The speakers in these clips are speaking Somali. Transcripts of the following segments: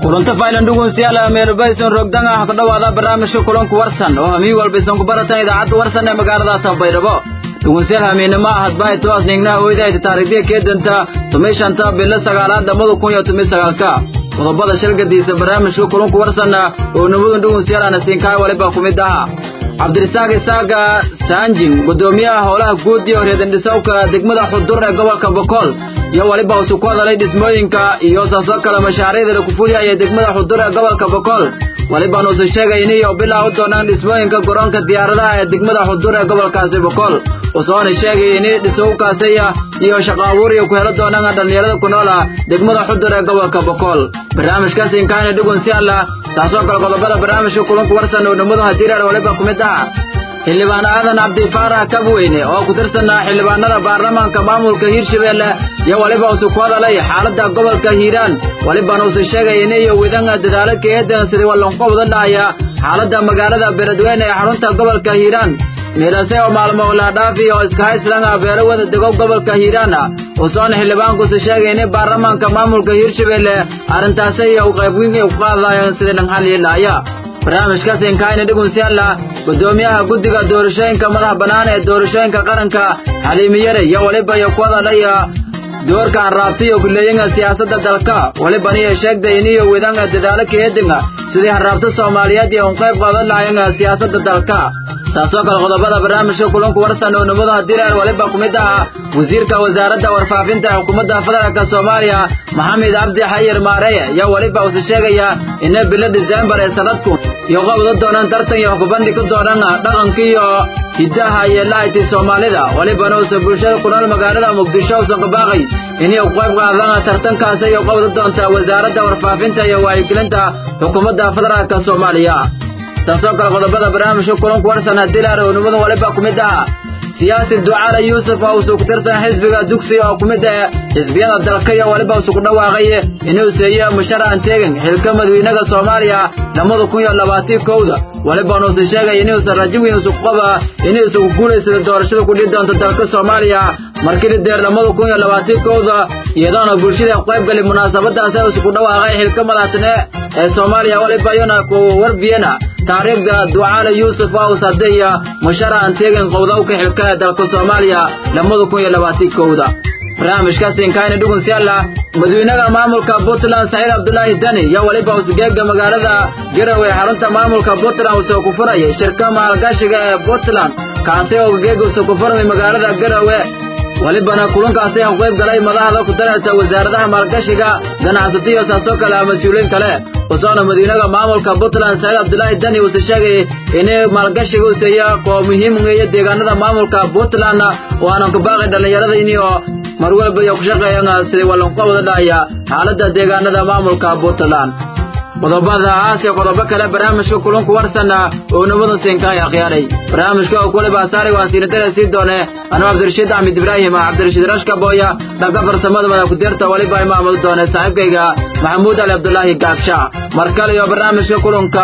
kulanto faylan dhugunsiyaal meelbayson rogdanga ha ku dhowaada barnaamijka kulanku warsan oo hamiin walba isan ku baratan idaacadda warsan ee magaalada tabaydhabo dhugunsiyaal hamiinimo ahadbahay toas ningnaha oydaayta taarikhdiya keedanta tumishanta bilo sagaalaad lamada kun iyo tumi sagaalka qodobada shirgadiisa barnaamijka kulanku warsanna oo nimadun dhugunsiyaal ana siinkaay waliba ku mid aha cabdirisaaq isaaga saanjin guddoomiyaha howlaha guud iyo reedandhisowka degmada xudur ee gobolka bokool iyo weliba usu ku hadalay dhismooyinka iyo saasoo kale mashaariicda la kufuliyaya degmada xudur ee gobolka bokool weliban uusa sheegay iniyo bilaa u doonaan dhismooyinka garoonka diyaaradaha ee degmada xudur ee gobolkaasi bokool usoona sheegay ini dhisowkaasiya iyo shaqo abuur iyo ku helo doonaan dhallinyarada ku noola degmada xudur ee gobolka bokool barnaamijkaasi inkaana dhigun si alla taasoo kale qodobada barnaamijka kulanku warsan oo nimadu hadiiraar waliba ku mid aha xildhibaan aadan cabdifaarax kabweyne oo ku tirsanaa xildhibaanada baarlamaanka maamulka hiirshabeelle iyo weliba usu ku hadalay xaaladda gobolka hiiraan welibana usu sheegay iniyo widanga dadaalo keedan sidii wallanqobda dhahaya xaaladda magaalada beledweyne ee xarunta gobolka hiiraan miidhase oo maalmo laadhaafi oo iskahayslanga beelo wada dego gobolka hiiraana usoona xildhibaankuusu sheegay ini baarlamaanka maamulka hiirshabeelle arrintaasi iyo qaybweyn ku qaadayaan sidii dhanxalilaya barnaamijkaas inkaayna dhigunsiyaalla guddoomiyaha guddiga doorashooyinka madaxa bannaan ee doorashooyinka qaranka xaliimiyare iyo weliba iyo ku hadalaya doorka harraabtiyo kuleeyinga siyaasadda dalka welibaniyo sheegday iniyo widanga dadaalo keedinga sidii harraabta soomaaliyeed iyo un qayb qaadan lahayanga siyaasadda dalka taasoo kale qodobada barnaamijka kulanku warsan oo nimadu hadireer weliba ku mid aha wasiirka wasaaradda warfaafinta ee xukuumadda federaalk soomaaliya maxamed cabdi xayir maareye iyo weliba usa sheegaya ina bilo diseembar ee sanadku iyo qabda doonaan tartan iyo xukubandhig ka doonaan dhaqanka iyo hiddaha iyo lahayti soomaalida welibana uusa bulshada ku nool magaalada muqdisho usan qabaaqay inay ku qayb qaadaan tartankaasi iyo qabda doonta wasaaradda warfaafinta iyo wacyigelinta xukuumadda federaalk soomaaliya taasoo kale qodobada barnaamijka kulanku warsan hadilaar oo nimadu waliba ku mid aha siyaasi ducaale yuusuf oo usu ku tirsan xisbiga dugsiga oo ku mid ah xisbiyada dalka iyo weliba usu ku dhawaaqay inuu seeyo musharahan teegin xilka madawiinaha soomaaliya lamada kun iyo labaatii kowda weliba nuusa sheegay inuusan rajo weyn usu qaba inuusan ku guulaysada doorashada ku dhihi doonta dalka soomaaliya markii la deer lamada kun iyo labaatii kowda iyadoona bulshada qayb gali munaasabadaasi usu ku dhawaaqay xilka madaxtine ee soomaaliya weliba iyona ku warbiyena taariikhda ducaale yuusuf aws hadeya musharahan teegin qowdawka xilka ee dalka soomaaliya lamada kun iyo labaatii kowda barnaamijkaasi inkaayna dhugun si alla madawiinaha maamulka puntland saciid cabdulaahi dani iyo weliba usgeega magaalada garowe xarunta maamulka puntland usoo ku furayay shirka maalgashiga ee puntland kaasi oo geega usoo ku furmay magaalada garowe welibana kulankaasi ku qayb galay madaxda ku daraysa wasaaradaha maalgashiga ganacsato iyo saasoo kale mas-uuliyiin kale usoona madiinaha maamulka puntland saciid cabdulaahi dani uuse sheegay inay maalgashiga useeya koo muhiim ugeeya deegaanada maamulka puntland oo aanan ku baaqi dhallinyarada inio mar walba iyo ku shaqeeyaan sidii wallanqobada dhahaya xaaladda deegaanada maamulka puntland qodobada aasiya qodobo kale barnaamijka kulanku warsana oo nabadu siinkaay akhyaaray barnaamijka oo kuliba asaari waan siinadara sii doone anuu cabdirashiid axmed ibraahim cabdirashiid rashka booya dhanka farsamada madax ku-deerta weliba imaamadu doone saaxiibkayga maxamuud ali cabdulaahi gaabsha mar kale iyo barnaamijka kulanka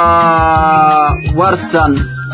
warsan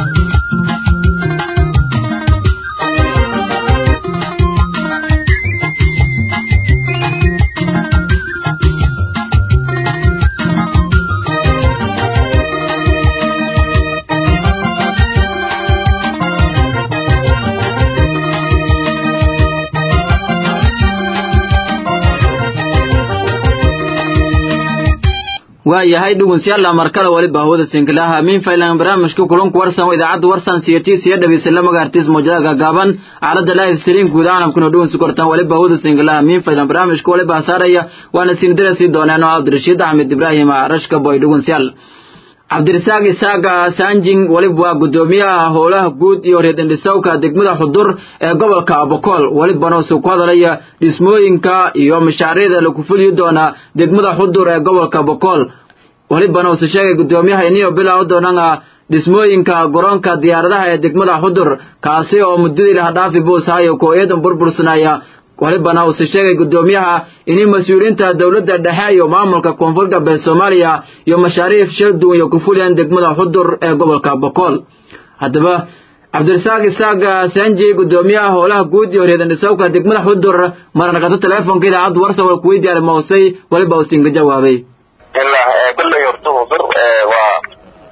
waa yahay dhugunsiyaalla markale weliba hawada sinkilaha min faylan barnaamijka kulanku warsan oo idaacadda warsan siyatii siya dhabaysa la magaartiis mawjada gaagaaban aalada live stream guud caalamkuna dhugunsi kortaan weliba hawada sinkilaha min faylan barnaamijka weliba hasaaraya waana sinidara sii dooneen oo cabdirashiid axmed ibraahim rashka boy dhugunsiyaal cabdirisaaq isaaga saanjing weliba waa guddoomiyaha howlaha guud iyo reedandhisowka degmada xudur ee gobolka bokool welibana usuu ku hadalaya dhismooyinka iyo mashaariicda lagu fuliyi doona degmada xudur ee gobolka bokool welibana usu sheegay guddoomiyaha iniyo bilaa u doonana dhismooyinka garoonka diyaaradaha ee degmada xudur kaasi oo muddadii lahadhaafi buusahayo koo-iyadan burbursanaya walibana uuse sheegay guddoomiyaha inay mas-uuliyiinta dowladda dhexe iyo maamulka koonfur galbeed soomaaliya iyo mashaariif shir duwan iyo ku fuliyaan degmada xudur ee gobolka bokool haddaba cabdirasaaq isaaga sanji guddoomiyaha howlaha guud iyo reedandhisowka degmada xudur marnaqato teleefonka idaacadda warsa waa kuweydiyaar mawsay weliba usinka jawaabay ilaa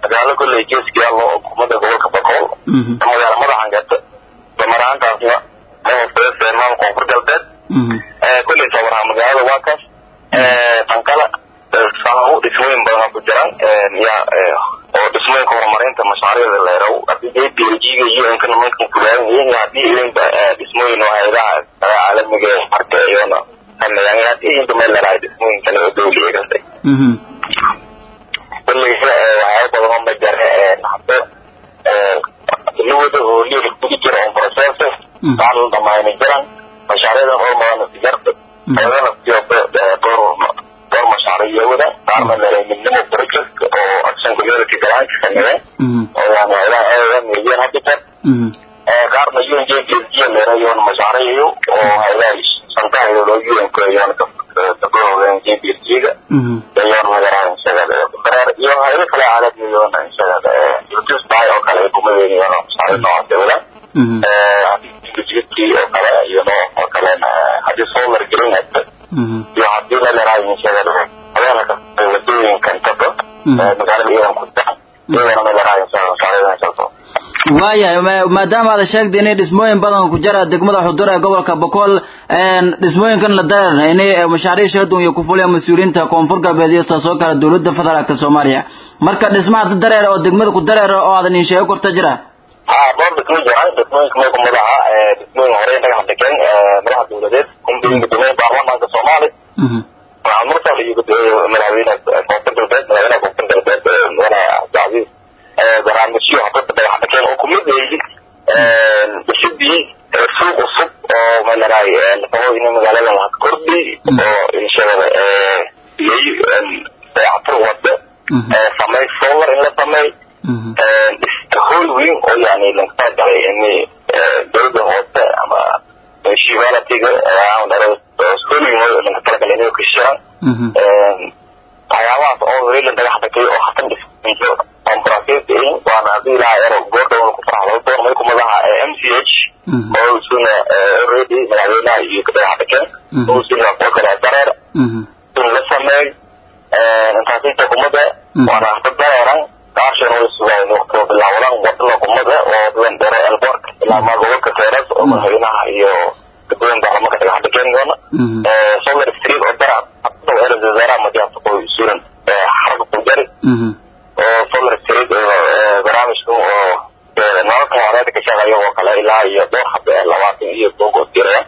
magaalo kolley geeska yaallo oo kumada gobolka bakool magaalo madaxan gata damaraantaasna mahooseyseemaan koonfur galbeed kolley sabaraha magaalada waa kaas tankala saamo dhismooyin badan ku jiraan ya oo dhismooyinka horumarinta mashaariicda leerow hadii dee b g ga iyo inka nimankan fulaan yihiin hadii idinka dhismooyin oo hayadaha caalamiga ee marka iyona sameeyaan hadii idinka meel leedahay dhismooyin kale oo dawliga kastay kolley waxyaaba badan oo majare hadda lawada oo liir kugu jira on process waxaa la dhamaayna jiraan mashaariicdan hormarana sijarta ayadana door door mashaariic wada qaarna midnimo project oo action community grant sameeyeen oo yani hayadaha milyan habitat qaarna un j p s g leerayoon mashaariic oo hayadaha shantahaydooda un kuleeyoon gabdhahooda j p s g ga ayoon magaraha inshaada dareer iyo hayado kale caalamiyoon inshaada utusby oo kale ay kumadeeniyoon mashaariic noocaas wadaan jidkii oo kale iyo oo kalena haddii solar green hagta iyo hadii la leerahay inshaada habeenka wadooyinkan taba magaalada iyadan ku daa iyadana ma leerahay inshaada mashaariicdan waayahay maadaama aad sheegtay inay dhismooyin badan ku jira degmada xudur ee gobolka bokool dhismooyinkan la dareerna inay mashaariic shadun iyo ku fuliyaan mas-uuliyiinta koonfur galbeed iyo taasoo kale dowladda federaalka soomaaliya marka dhismaha dareer oo degmada ku dareera oo aadan insheego korta jira ha dhowr dhismo jiraan dhismooyinka may ku madaxa dhismooyin hore dhagax dhigeen madaxa dowladeed kumbiin gudoomiyey baarlamaanka soomaali waxaa mursal iyo madaxweyne koonfur galbeed madaxweynaha koonfur galbeed mudane cabdicasiis barnaamijyo hadada dhagax dhigeen oo kumid yahay dhisidii suuq cusub oo malaraay laqabo in magaalada la kordhi oo inshadada dayactir wada samey solar in la samey hool weyn oo yani laga galay in dowladda hoose ama municipalityga hool weyn oo laga talagalay inay kashiraan waxyaabahaas oo weli dhagax dhigay oo hatan dhismayso compromise waana hadii ilaha ero goordhown ku farxdo doon may kumadaha m c h oo isuna already madaxweynaha iyo dhagax dhigeen oo isuna oo kale dareer in la sameey intaasita kumada waana hada dareeran qaashan way sugaan waqtiga bilaawadan wadada kumada oo dadan dheere elborka ilaa maa gobolka keeras oo madaxweynaha iyo gabdooyin baarlamanka dhagax dhigeen doona solar street oo dara eres wasaaraha madiyaabta qoy suran xarka kujari oo solar street barnaamijka oo nololka horeeda ka shaqeeya oo kale ilaa iyo dhowr hab labaatan iyo togo diraya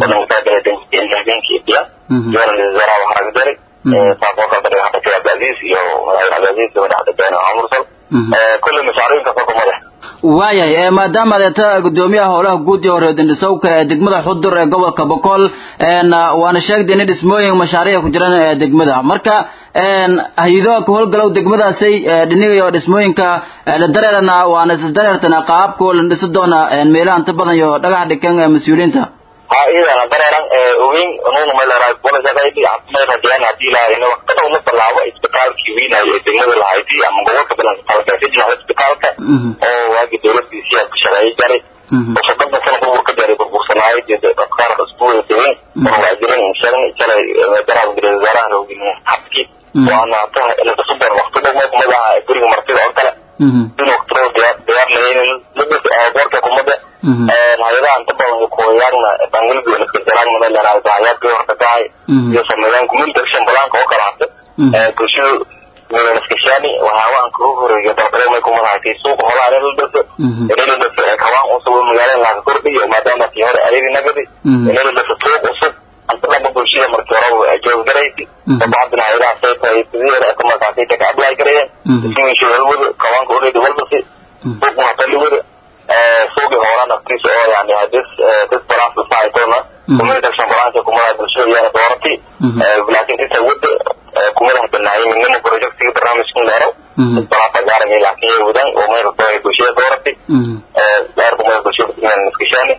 wadankaadaladenkiidiya iyona wasaaraha waxaa dari saasoo kale dhagax dhigay abdulaziz iyo madaxweyne abdulaziz madax dhigeen mursal kulle mashaariinka soo kumade waayahay maadaama adeeta gudoomiyaha howlaha guud iyo horeedindhisowka ee degmada xudur ee gobolka bokool waana sheegtay inay dhismooyin mashaariic ku jiraan ee degmada marka hay-ado ka howlgalow degmadaasay dhinigayo dhismooyinka la dareerana waana isla dareertana qaabka la dhisi doona meelaha inta badan iyo dhagax dhikan mas-uuliyiinta ha iyadana dareeran ogeyn nuna maleraay bolashaqaydi may rajeen hadii laha in waqtada una bilaabo isbitaalkii weynayo ee degmada lahayti ama gobolka bilanka talgasijina isbitaalka oo waagi dowladiisii ku shaqeeyay jaray oo soddonka sana burburka jaray burbursanaayay dadkaar isbuuda degan oo waa jiran inshalan jalay daraab gudee wasaaraha loogelin habki waana lakasubar waqtida may kumadaha guriga martida oo kale in waqtiro diyaar diyaar lahayn boorka kumada hay-adaha inta badan kuwayaagna bangilbi iska jiraan maleraay dahayaadkii horta tahay iyo sameeyaan community action planka oo kale hata bulshada milaskashani waxyaabahan kagu horeeya dalbare may kumadahatay suuqa holaha in la dhaso in la dhaso kawaan cusub oo magaalada laga kordhiyo maadaama tii hore ayadi nagadi in la dhaso suuq cusub anta dhaba bulshada markii hore jooggaraysi sabacadina hay-adaha saytahay sidii hore ka markaasay ka apply garayeen ismiisha walwada kawaanka already walbasi suuqna hata liwada suuqi horan afkiisa oo yani hadis dis balance societona community action balance kumadaha bulshada iyana doorati laakiin inta wada kumadaha banaayay midnimo projectiga barnaamijkan dheero balanta gaaraya laakiin yay wadaan oo may rabto bulshada doorati gaar kumada bulshada iskashani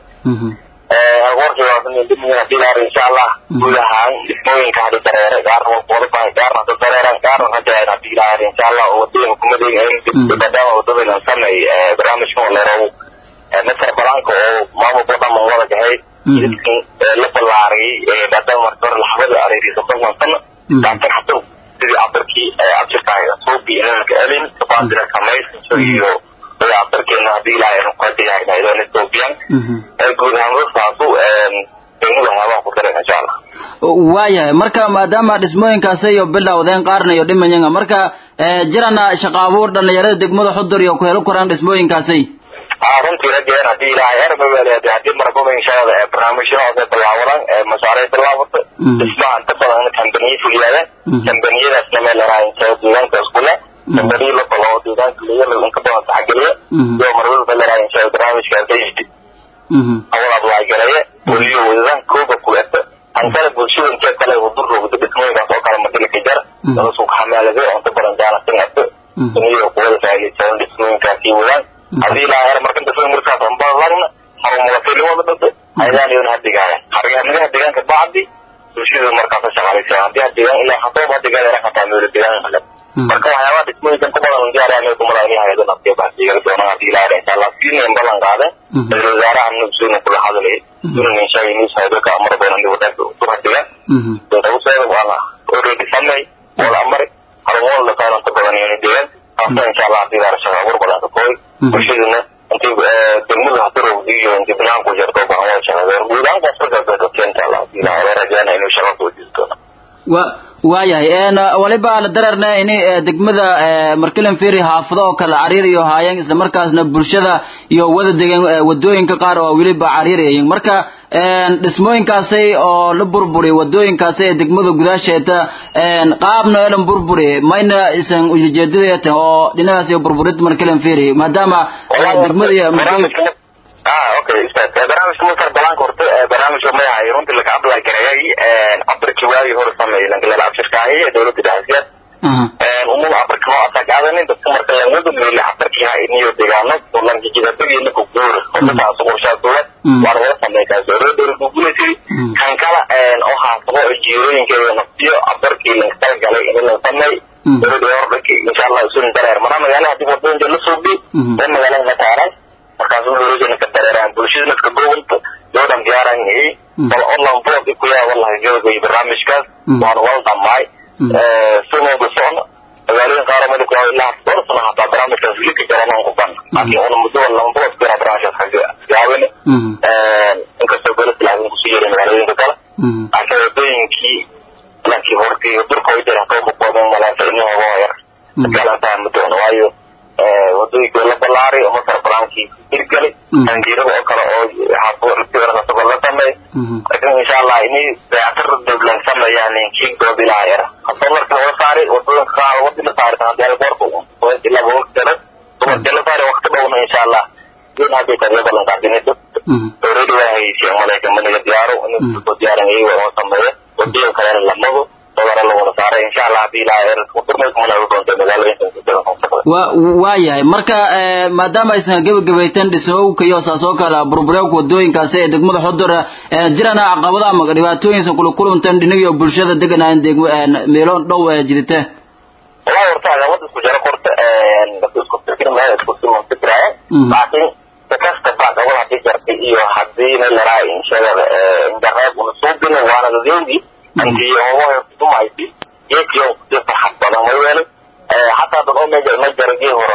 warkiiwaadilaaar insha allah guud ahaan dhismooyinka hadi dareere gaarna wadabahay gaarna hada dareeran gaarna hajaayr hadii ilaaar insha allah oo wadooyinka kumadeyga maadaama wadadayna samay barnaamijkan leerow masar balaanka oo maamulka dhaman wada gahay jidkan la ballaariyay maadaama marka hore laxbada areeriy soddonkan sano laakiin hada sidii cabirkii abjirtahay suuqii inanka elin baadina samaysiso iyo dayactirkeena haddii ilaahay aynu ka diyaarinaydon ethoobiyan guud ahaan saasu degmada waxyaabaha ku daran insha allah waayahay marka maadaama dhismooyinkaasi iyo bilowdeen qaarna iyo dhimayanga marka jirana shaqo abuur dhalinyarada degmada xudur iyo ku helo koraan dhismooyinkaasi aa runtii rajeen haddii ilaahay ermaweleed haddii marababa inshaallah ee barnaamijyahooda bilaawadan ee mashaariic bilaawato dhismaha inta badan kambaniye fuliyaadeen kambaniyadaasna meel laraayinsa deegaanka iskule kambaniye la baloo deegaanka leeya inka badan taxageliya iyo marwalba laraayinsa barnaamijkaas awal ablaagareeye weliyo wadadan kooga kuleta ankale bulshada intee kale hudurroogda dhismooyinkaas oo kale madilika jar dala suuq xamaalade oo inta badan jaanasingate iniyo kuwada faa'iidaysan dhismooyinkaasi wadaan haddii ilaa hore marka dhismooyin markaas anbalagna harumadakelimada dhase ayadaan idan hadigaaya hargaanimaha deegaanka bacdi bulshada markaas shaqaalaysa haddii hadeegaan ilaa hatoob hadigaaya hataa meelo deegaan kale marka waxyaabaha dhismooyinkan ku badan diyaaraya kumada inay hayado naftiya baxsiga doonaan haddii ilaa hore insha allah siinayn ballan qaadeen ra-isul wasaaraha nabsuuna kula hadlayay sunan inshaalla news haydoka amar badan wadanka ku hadigaan dawseeda waana already samey wala amari harumada la qaadanta badan inay deegaan taasa insha allah haddii ilaa shaqa abuur badan ka kooy bulshaduna intii degmada hadirowdi iyo intii banaanku jarto baan wada shaqadeer guud ahaan kasarkaasa keenta allah haddii ilaa hore rajayna inuu shaqa soo jisto wa waayahay waliba la dararna ini degmada markilan feri haafado oo kale cariir iyo haayeen isla markaasna bulshada iyo wada degan wadooyinka qaar oo weliba cariirayin marka dhismooyinkaasi oo la burburi wadooyinkaasi ee degmada gudaasheeta qaabna elan burburi mayna isan ujeedadeta oo dhinacaas iyo burburid markilan feri maadaama degmada ah okay ustaad barnaamijka marka balaanka horta barnaamijka magacaay runtii laga apply gareeyay abarki waagii hore sameeyay langalala abshirkaahi ee dowladda dhexdeed umada abarka noo asagaadanin dadka marka langada meela abarki ha iniyo deegaano oo langijidabadiina ku guura hortaas qorshaasooda waan wada sameeyay dowladda dowladda guuleysay kan kala oo haasabo oo jiirooyinkeeda naftiyo abarkii laga talagalay in la sameey dowladda hordhaki insha allah usun dareer mana magaalaha dib wadooyinka la soo bi ee magaalada ka taaran markaas wuxuu ka dareeraan bulshada ka gobolka doodan diyaaran yahay bal online blog ku yaa wallahi gabagay barnaamijkaas waan wal dhammaay sunan ku socon magaalooyin qaar meel ku ilaa dhowr sano hataa barnaamijkaas weli ka jaraan ku ban laakiin una muddo wala blog ku barnaamijkaas xagga gaabin inkastoo dowladda laakiin ku sii yeeray magaalooyinka kale laakiin wadooyinkii laakiin hortii durka way jiraan koo muqoodan malaasa inuu waa yar kala fahmi doono waayo wadooyinka la balaaray oo masar balaankii hirgalay tangiirada oo kale oo xaafurasabal la sameey laakiin insha allah inay dayactir dowlan sameeyaan kiin dood ilaa yara hasoo marka wala saaray wadooyinka qaar wadi la saaray hadii ay boorka ilaa waqti dara dumarka la saaray waqti dhowna insha allah din hadii ka la balan qaadin dad already waa haysiin malayka maniga diyaaro inuu soo diyaaran yahay waa sameeyo wadooyin kale la mado dodara la wada saaray insha allah hadii ilaa yara wadurmayka mana u doonta magaalooyinka wa waayahay marka maadaama aysan gebagabaytan dhismowka iyo saas oo kale burbureewka wadooyinkaasi ee degmada xudura jirana caqabada ama dhibaatooyinsan kula kulantan dhinagiyo bulshada deganayan degmo meelo dhow jirite wallahi horta caqabada isku jaro korta dadka isku fikirmaya isku siman fikiraya laakiin kasta baa caqabada hadii jartay iyo hadii na laraa inshagada indareeb una suubin waana dadewdi antii hogoha dumaysi geedkiyo farxad badan way weelay xataa dad oo meja ma jaragii hore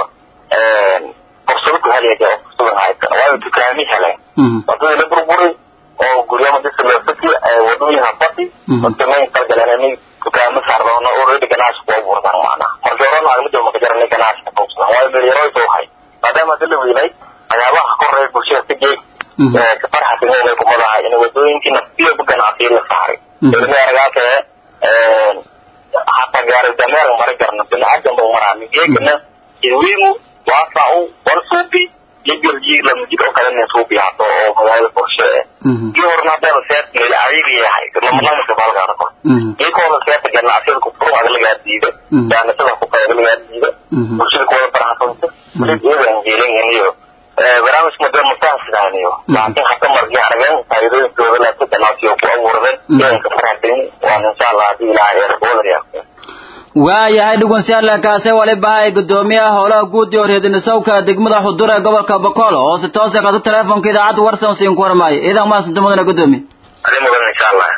fursado ku helaya jira fursada haysan waayo dukaami heleen wadadii la burburay oo guryama disa loo faki wadooyin hafati dadkamayn talgaleen inay dukaamo saardoona already ganacsi ku abuurtaan macnaha markii hore lacagmada maka jaranay ganacsi ka fuugsadaan waayo meelyaro soo hay maadaama hadii la weynay waxyaabaha koreya bulshada ka jeeg ka farxasinay kumadaha in wadooyinkii naftiyoba ganacsiyo la saaray ilmi aragaakee hata gaari dameer mari karno biniaadan ba maraa migeekana iwimu waasau wal suubi yibirji lamjid oo kale nin suubi hato oo magaalada qorshe kii horna hadaba seet meel adiga yahay lamalamaka balgaada kor kii kahorna seeta ganacsiyada ku furu aga lagaa diida jaanasada ku qayga lagaa diida bulshada kuwada barxasanta bulid iyadan jeelan iyo barnaamijka madee mustaasidaaniyo laakiin hata markii arageen faa'iidooyinkooda laakiin ganacsiyo ku abuurden idanka farxatin waan insha allah hadii ilaahay erboodan waayahay dhugunsiyaal kaase waliba ay gudoomiyaha howlaha guud iyo reedinisawka degmada xudur ee gobolka bokool oo si toose qato teleefonka idaacadda warsan siin ku warmaayo idan maasinta mudana gudoomiye adi mudan insha allah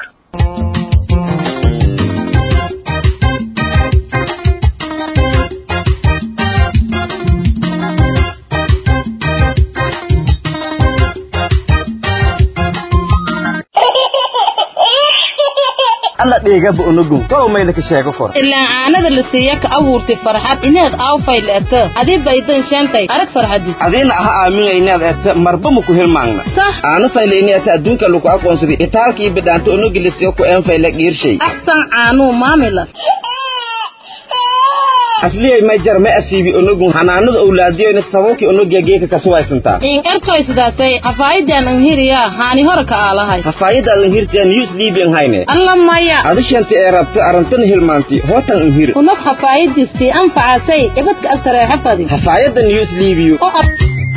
dhigaba unugun tolow mayna ka sheego fur ilaan caanada la siiya ka abuurtay farxad inaad aawfay le'ata adii baydan sheentay arag farxadis adiina aha aaminaynaad eta marba maku hilmaangna sah aana faylayni eta adduunka lagu aqoonsaday itaalkii bidhaanta unugilisiyo ku een fayle dhiirshay axsan caanuu maamila asliyay may jar ma asiibi unugun hanaanada owlaadiyoyna sababkii unugiya geeka kasuwaysantaa in ertoy sidaasay hafaayidan anhiriyaa haani hore ka aalahay hafaayadaadan hirtiya news liibian hayne alla maya adishanta ee rabta arantana hilmaanti hootan unhir unug hafaayadistii anfacasay ibadka astareexa fadi hafaayada news liibiyo oo ab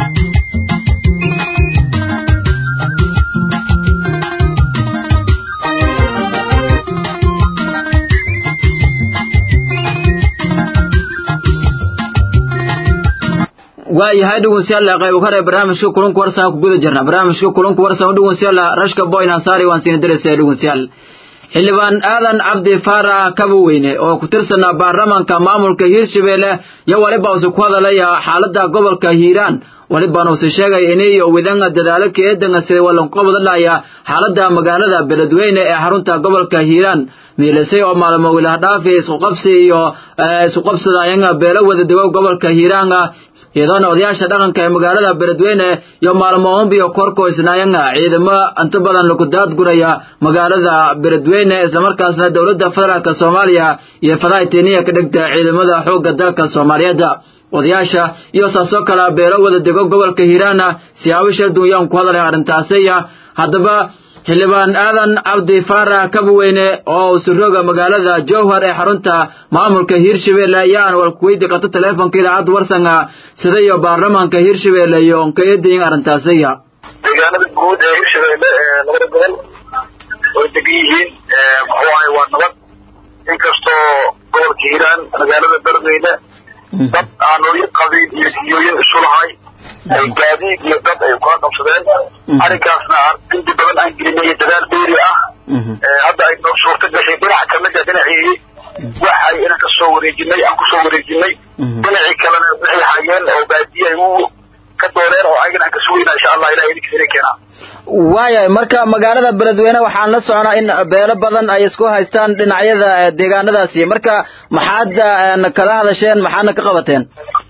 waayahay dhegeystayaal qayb hore barnaamijka kulanka warsan ku guda jirna barnaamijka kulanka warsan oo dhegeystayaal rashka boyn ansari waan siin diraysaa dhegeystayaal xildhibaan aadan cabdi faarax kabaweyne oo ku tirsanaa baarlamaanka maamulka hiirshabeelle iyo waliba use ku hadalaya xaalada gobolka hiiraan walibaan use sheegay inay wadanga dadaalo keedanga sida walanqobadalaya xaalada magaalada beledweyne ee xarunta gobolka hiiraan miilisay oo maalmo wilahdhaafi iskuqabsi iyo iskuqabsadayanga beelo wada dego gobolka hiiraanga iyadoona odayaasha dhaqanka ee magaalada beledweyne iyo maalmoonbiyo korkoysnaayanga ciidamo inta badan lagu daadguraya magaalada beledweyne islamarkaasna dowladda federaalk soomaaliya iyo fadaitiniya ka dhigta ciidamada xoogga dalka soomaaliyeed odayaasha iyo saasoo kale beelo wada dego gobolka hiiraana siyaabo shal dunyaan ku hadalay arrintaasiya haddaba xildhibaan aadan cabdi faarax kabaweyne oo surooga magaalada jowhar ee xarunta maamulka hiirshabeelle ayaan walkuweydi qato taleefonka idaacadda warsanga sida iyo baarlamaanka hiirshabeelle iyo nkayadayin arrintaasiya deegaanada guud ee hirshabeelle ee labada gobol way degan yihiin muxuu ahay waa nabad inkastoo gobolka hiiraan magaalada beledweyne dad aanooyin qabiil iyo diyooyin isu lahay ay gaadiid iyo dad ay kula qabsadeen arrinkaasna inti badan aan gelinay dadaal dheeri ah hadda ay noo suurta gashay dhinaca kamid a dhinacii waxay inaan kasoo wareejinay aan kusoo wareejinay dhinacii kalena waxay hayeen oo baadiye ay u ka dooreen oo ayagana aan kasugayna insha allah ilahay idinkiis inay keenaa waayahay marka magaalada beledweyne waxaan la soconaa in beelo badan ay isku haystaan dhinacyada deegaanadaasi marka maxaad kala hadasheen maxaadna ka qabateen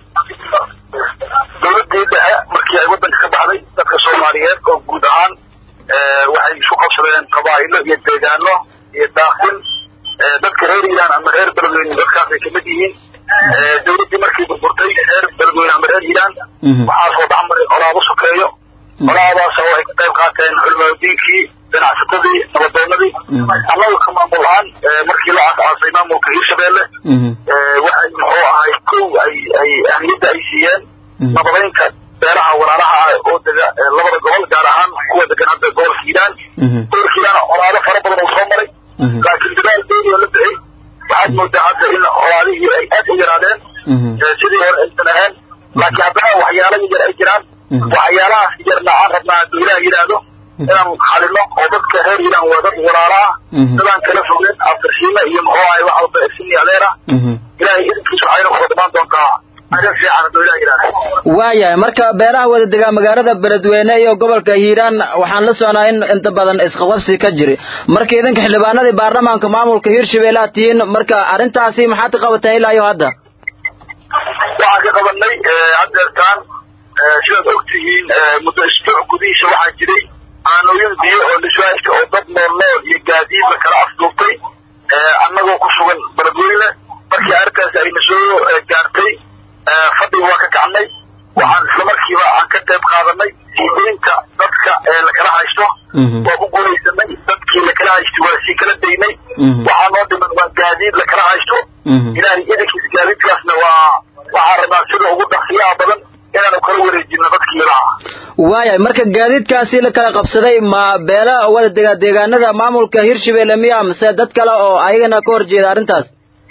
dowladii dhexe markii ay wadanka ka baxday dadka soomaaliyeed oo guud ahaan waxay isu qabsadeen qabaa'ilo iyo deegaano iyo daaqin dadka reer iiraan ama reer beledweyne dadkaasay kamid yihiin dowladdii markii burburtay reer beledweyne ama reer iiraan waxaa soo dhexmaray colaado sokeeyo colaadaas oo ay ka qayb qaateen culimaadiinkii ganacsatadii nabadoonadii annaga ka maamul ahaan markii la aasaasay maamulka hiirshabeelle waxay muxuu ahay kow ay ay ahmiyadda ay siiyeen nabadaynta beelaha walaalaha ah oo dega labada gobol gaar ahaan kuwa degan hadda gobolka hiiraan gobolka hiiraan colaado fara badan oo soo maray laakiin dadaal dheeri oo la bixi waxaad moodaa hadda in colaadihii ay aad u yaraadeen sidii hore aysan ahayn laakiin haddana waxyaalo yar ay jiraan waxyaalahaas yarna aan rabnaa hadduu ilaah yidhaahdo inaan xalino oo dadka reer iiraan waa dad walaala ah dadaan kala fogeen afirsiime iyo muxuu ahay wax walba sini adeer ah ilaahay idinkiisa waxayna kula dhamaan doontaa arrin fiican hadduu ilaah yidhaahdo waayahay marka beelaha wada degaa magaalada beledweyne iyo gobolka hiiraan waxaan la soconaa in inta badan isqaqabsi ka jiri marka idinka xildhibaanadii baarlamaanka maamulka hiirshabeelle aad tihiin marka arrintaasi maxaad ka qabateen ilaa iyo hadda waxaan ka qabanay haddeertaan sidaad og tihiin muddo isbuuc gudihiisa waxaa jiray aanooyin biyo oo niswaajka oo dad nool nool iyo gaadiid la kala afduubtay annagoo ku sugan beledweyne markii arrintaas ayna soo gaartay fadhiga waa ka kacnay waxaan isla markiiba aan ka qayb qaadanay siideynta dadka lakala haysto waa ku guulaysanay dadkii lakala haystay waa sii kala daynay waxaa noo dhiman waa gaadiid lakala haysto ilaahay idinkiis gaadiidkaasna waa waxaan rabnaa sida ugu dhaqsiyaha badan inaanu kala wareejino dadkii ilaha waayahay marka gaadiidkaasi la kala qabsaday ma beela wada dega deegaanada maamulka hiirshabeelle miya mise dad kale oo ayagana ka horjeeda arrintaas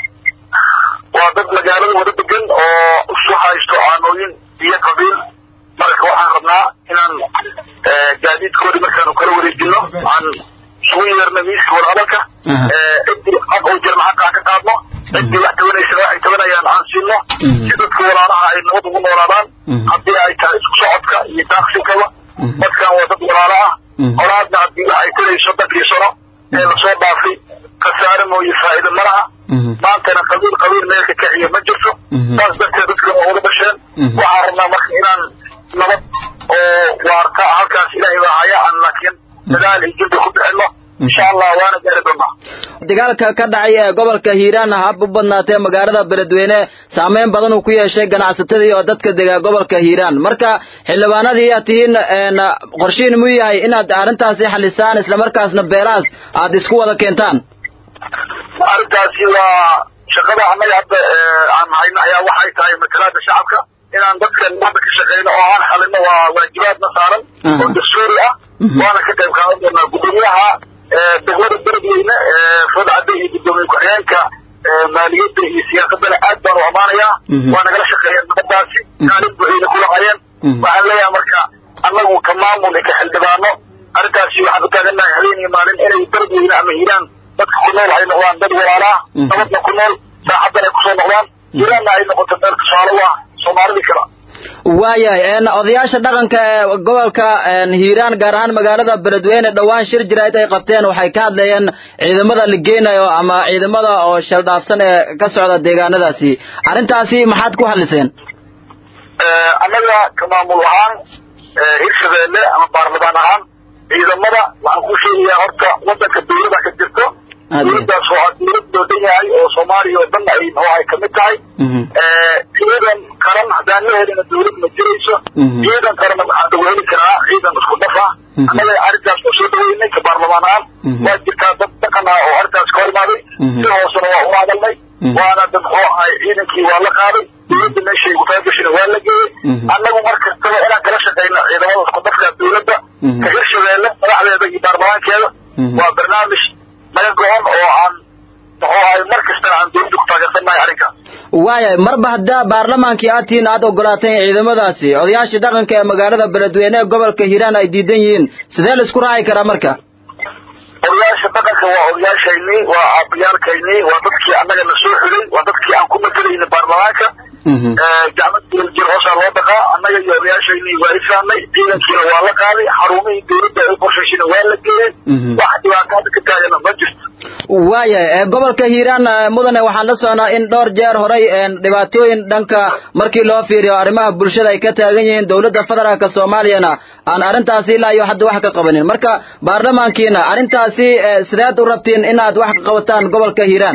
waa dad magaalada wada degan oo isu haysto aanooyin iyo qabiil marka waxaan rabnaa inaan gaadiidkoodi markaanu kala wareejino aan isugu yeerno miiska wadahadalka ciddii xaq oo jirna xaqa aan ka qaadno ciddii wax tabanaysana waxay tabanayaan aan siino si dadka walaalaha ay nabad ugu noolaadaan haddii ay tahay isku socodka iyo daaqsinkaba dadkan waa dad walaalo ah colaadna haddii wax ay tarayso dadkii sano ee lasoo dhaafay khasaare mooye faa'iido ma laha maantana qabiil qabiil meelka kaciya ma jirto saas darteed dadka waa wada dhasheen waxaan rabnaa marka inaan nabad oo waarta halkaas ilaahay baa haya aan laakiin dadaal iyo jildi ku bixino insha allah waana gaari doonaa dagaalka ka dhacay ee gobolka hiiraan hab u badnaatee magaalada beledweyne saameyn badan uu ku yeeshay ganacsatadii oo dadka dega gobolka hiiraan marka xildhibaanadii aad tihiin qorshihiin muu yahay inaad arrintaasi xalisaan islamarkaasna beelahaas aad isku wada keentaan arrintaasi waa shaqada annaga hadda aan hayno ayaa waxay tahay matalaada shacabka inaan dadka nabadda ka shaqeyno oo aan xalino waa waajibaadna saaran oo dastuuri ah waana ka qayb qaadan doonaa gudoomiyaha degmada beledweyne fodcadda iyo gudoomiye ku-xigeenka maaliyadda iyo siyaasadana aad baan u amaanayaa waa nagala shaqeeyeen nabadaasi kaalin buuxiyna ku lahaayeen waxaan leeyahay marka annagu ka maamul iyo ka xildhibaano arrintaasi waxaan u taagannahay habeen iyo maalin inay beledweyne ama hiiraan dadka ku nool ay noqdaan dad walaalaa nabadna ku nool saaxaddan ay kusoo noqdaan hiiraanna ay noqoto meel tusaale u ah soomaalidii kale waayahay odayaasha dhaqanka ee gobolka hiiraan gaar ahaan magaalada beledweyne dhowaan shir jirayd ay qabteen waxay ka hadlayeen ciidamada la geenayo ama ciidamada oo shaldhaafsan ee ka socda deegaanadaasi arrintaasi maxaad ku hadliseen annaga ka maamul ahaan hirshabeelle ama baarlamaan ahaan ciidamada waxaan ku sheegayaa horta wadanka dawlada ka jirto dawladdaas oo ah dawlad loo dhan yahay oo soomaaliya oo dhan ay oo ay kamid tahay ciidan qaran haddaan la helina dawlad ma jirayso ciidan qaranna waxaa lagu heli karaa ciidan isku dhaf ah annaga arrintaas ku soo dhaweynay ka baarlamaan ahaan waa jirtaa dad dhaqan ah oo arrintaas ka hor imaaday si hoosena waa u hadalnay waana dad muxuu ahay ciidankii waa la qaaday dawladda meeshay gutaagashina waa la geeyey annagu mar kastaba inaan kala shaqeyno ciidamada isku dhafka dawladda ka hirshabeelle madaxdeeda iyo baarlamaankeeda waa barnaamij naga go-on oo aan muxuu ahay mar kastana aan dawladda ku taageersannahay arrinkaas waayahay marba haddaa baarlamaankii aad tihiin aad ogolaateen ciidamadaasi odayaashii dhaqanka ee magaalada beledweyne ee gobolka hiiraan ay diidan yihiin sidee la isku raaci karaa marka odayaasha dhaqanka waa odayaashaynii waa aabayaalkaynii waa dadkii annaga na soo xulay waa dadkii aan ku matalayna baarlamaanka gacmad jir hoosaa loo dhaqaa annaga iyo odayaashaynii waa ifahnay ciidankiina waa la qaaday xarumihii dawladda ay qorshayshina waa la geeyey wax dhibaataada ka taagana ma jirto waayahay gobolka hiiraan mudane waxaan la socnaa in dhowr jeer horay dhibaatooyin dhanka markii loo fiiriyo arrimaha bulshada ay ka taagan yihiin dowladda federaalka soomaaliyana aan arrintaasi ilaa iyo hadda wax ka qabanin marka baarlamaankiina arrintaasi sideed u rabtiin inaad wax ka qabataan gobolka hiiraan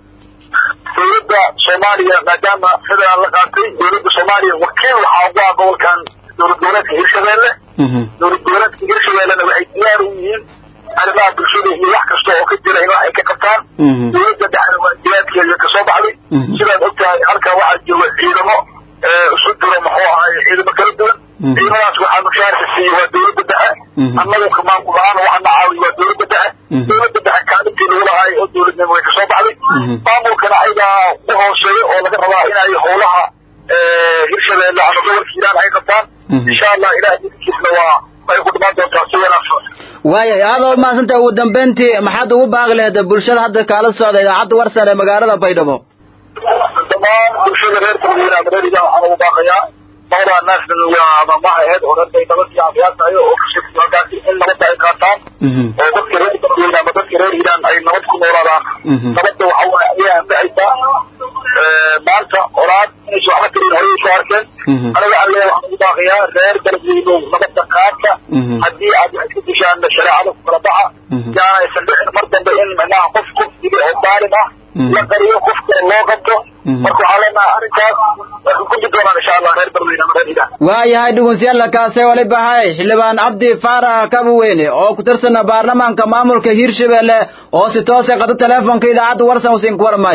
dawladda soomaaliya maadaama federaal la qaatay dawladda soomaaliya wakiil waxaa ugu ah gobolkan dowlad goboleedka hirshabeelle dowlad goboleedka hirshabeellena waxay diyaar u yihiin arrimaha bulshada iyo wax kasta oo ka jira in wax ay ka qabtaan dawladda dhexda waajibaadkeeda ka soo baxday sidaad ogtahay halkan waxaa jooga ciidamo isu jiro muxuu ahay ciidamo kala duwan ciidamadaas waxaa mushaarka siiye waa dawladda dhexe annagu ka maamul ahaan waxaa na caawiy waa dawladda dhexe dawladda dhexe kaalintii lagu lahaay oo dawladnimo way kasoo baxday maamulkana ayagaa u hooseeya oo laga rabaa inay howlaha hirshabeelle ama gobolka hiiraan ay qabtaan insha allah ilaah idinkiisna waa ay ku dhimaan doontaa si wanaagsan waayahay aada oo mahadsanta ugu dambeyntii maxaad ugu baaqi lahayd bulshada hadda kaala socda idaacadda warsan ee magaalada baydhabo dhammaan bulshada reer beledweyne ama reer hiiraan waxaan ugu baaqayaa mawdaa naasna waa mamaha aheyd oo reer bay nabad iyo caafiyaad tahay oo kushegtay halkaasi in nabadda ay qaataan oo dadka reer beledweyne ama dadka reer hiiraan ay nabad ku noolaadaan nabadda waxa waay ayaa anfacaysaa maanta olaad inaysa waxba karin horay soo arkeen aniga alle waxaan ugu baaqayaa reer beledweynow nabadda qaata haddii aad wax ka dishaan shareecada ku kala baxa yaanaysan dhicin mar dambe in micnaha qof kufsiga oo daalim ah la qariyo qof kale loo qabto marka waxaa leenahay arrinkaas way ku gudi doonaan insha allah reer beledweyne ama reer hiiraan waayahay dhugunsiyalla kaase wali bahay xildhibaan cabdi faarax kabuweyne oo ku tirsana baarlamaanka maamulka hiirshabelle oo si toose qado teleefonka idaacadda warsan usin ku warmay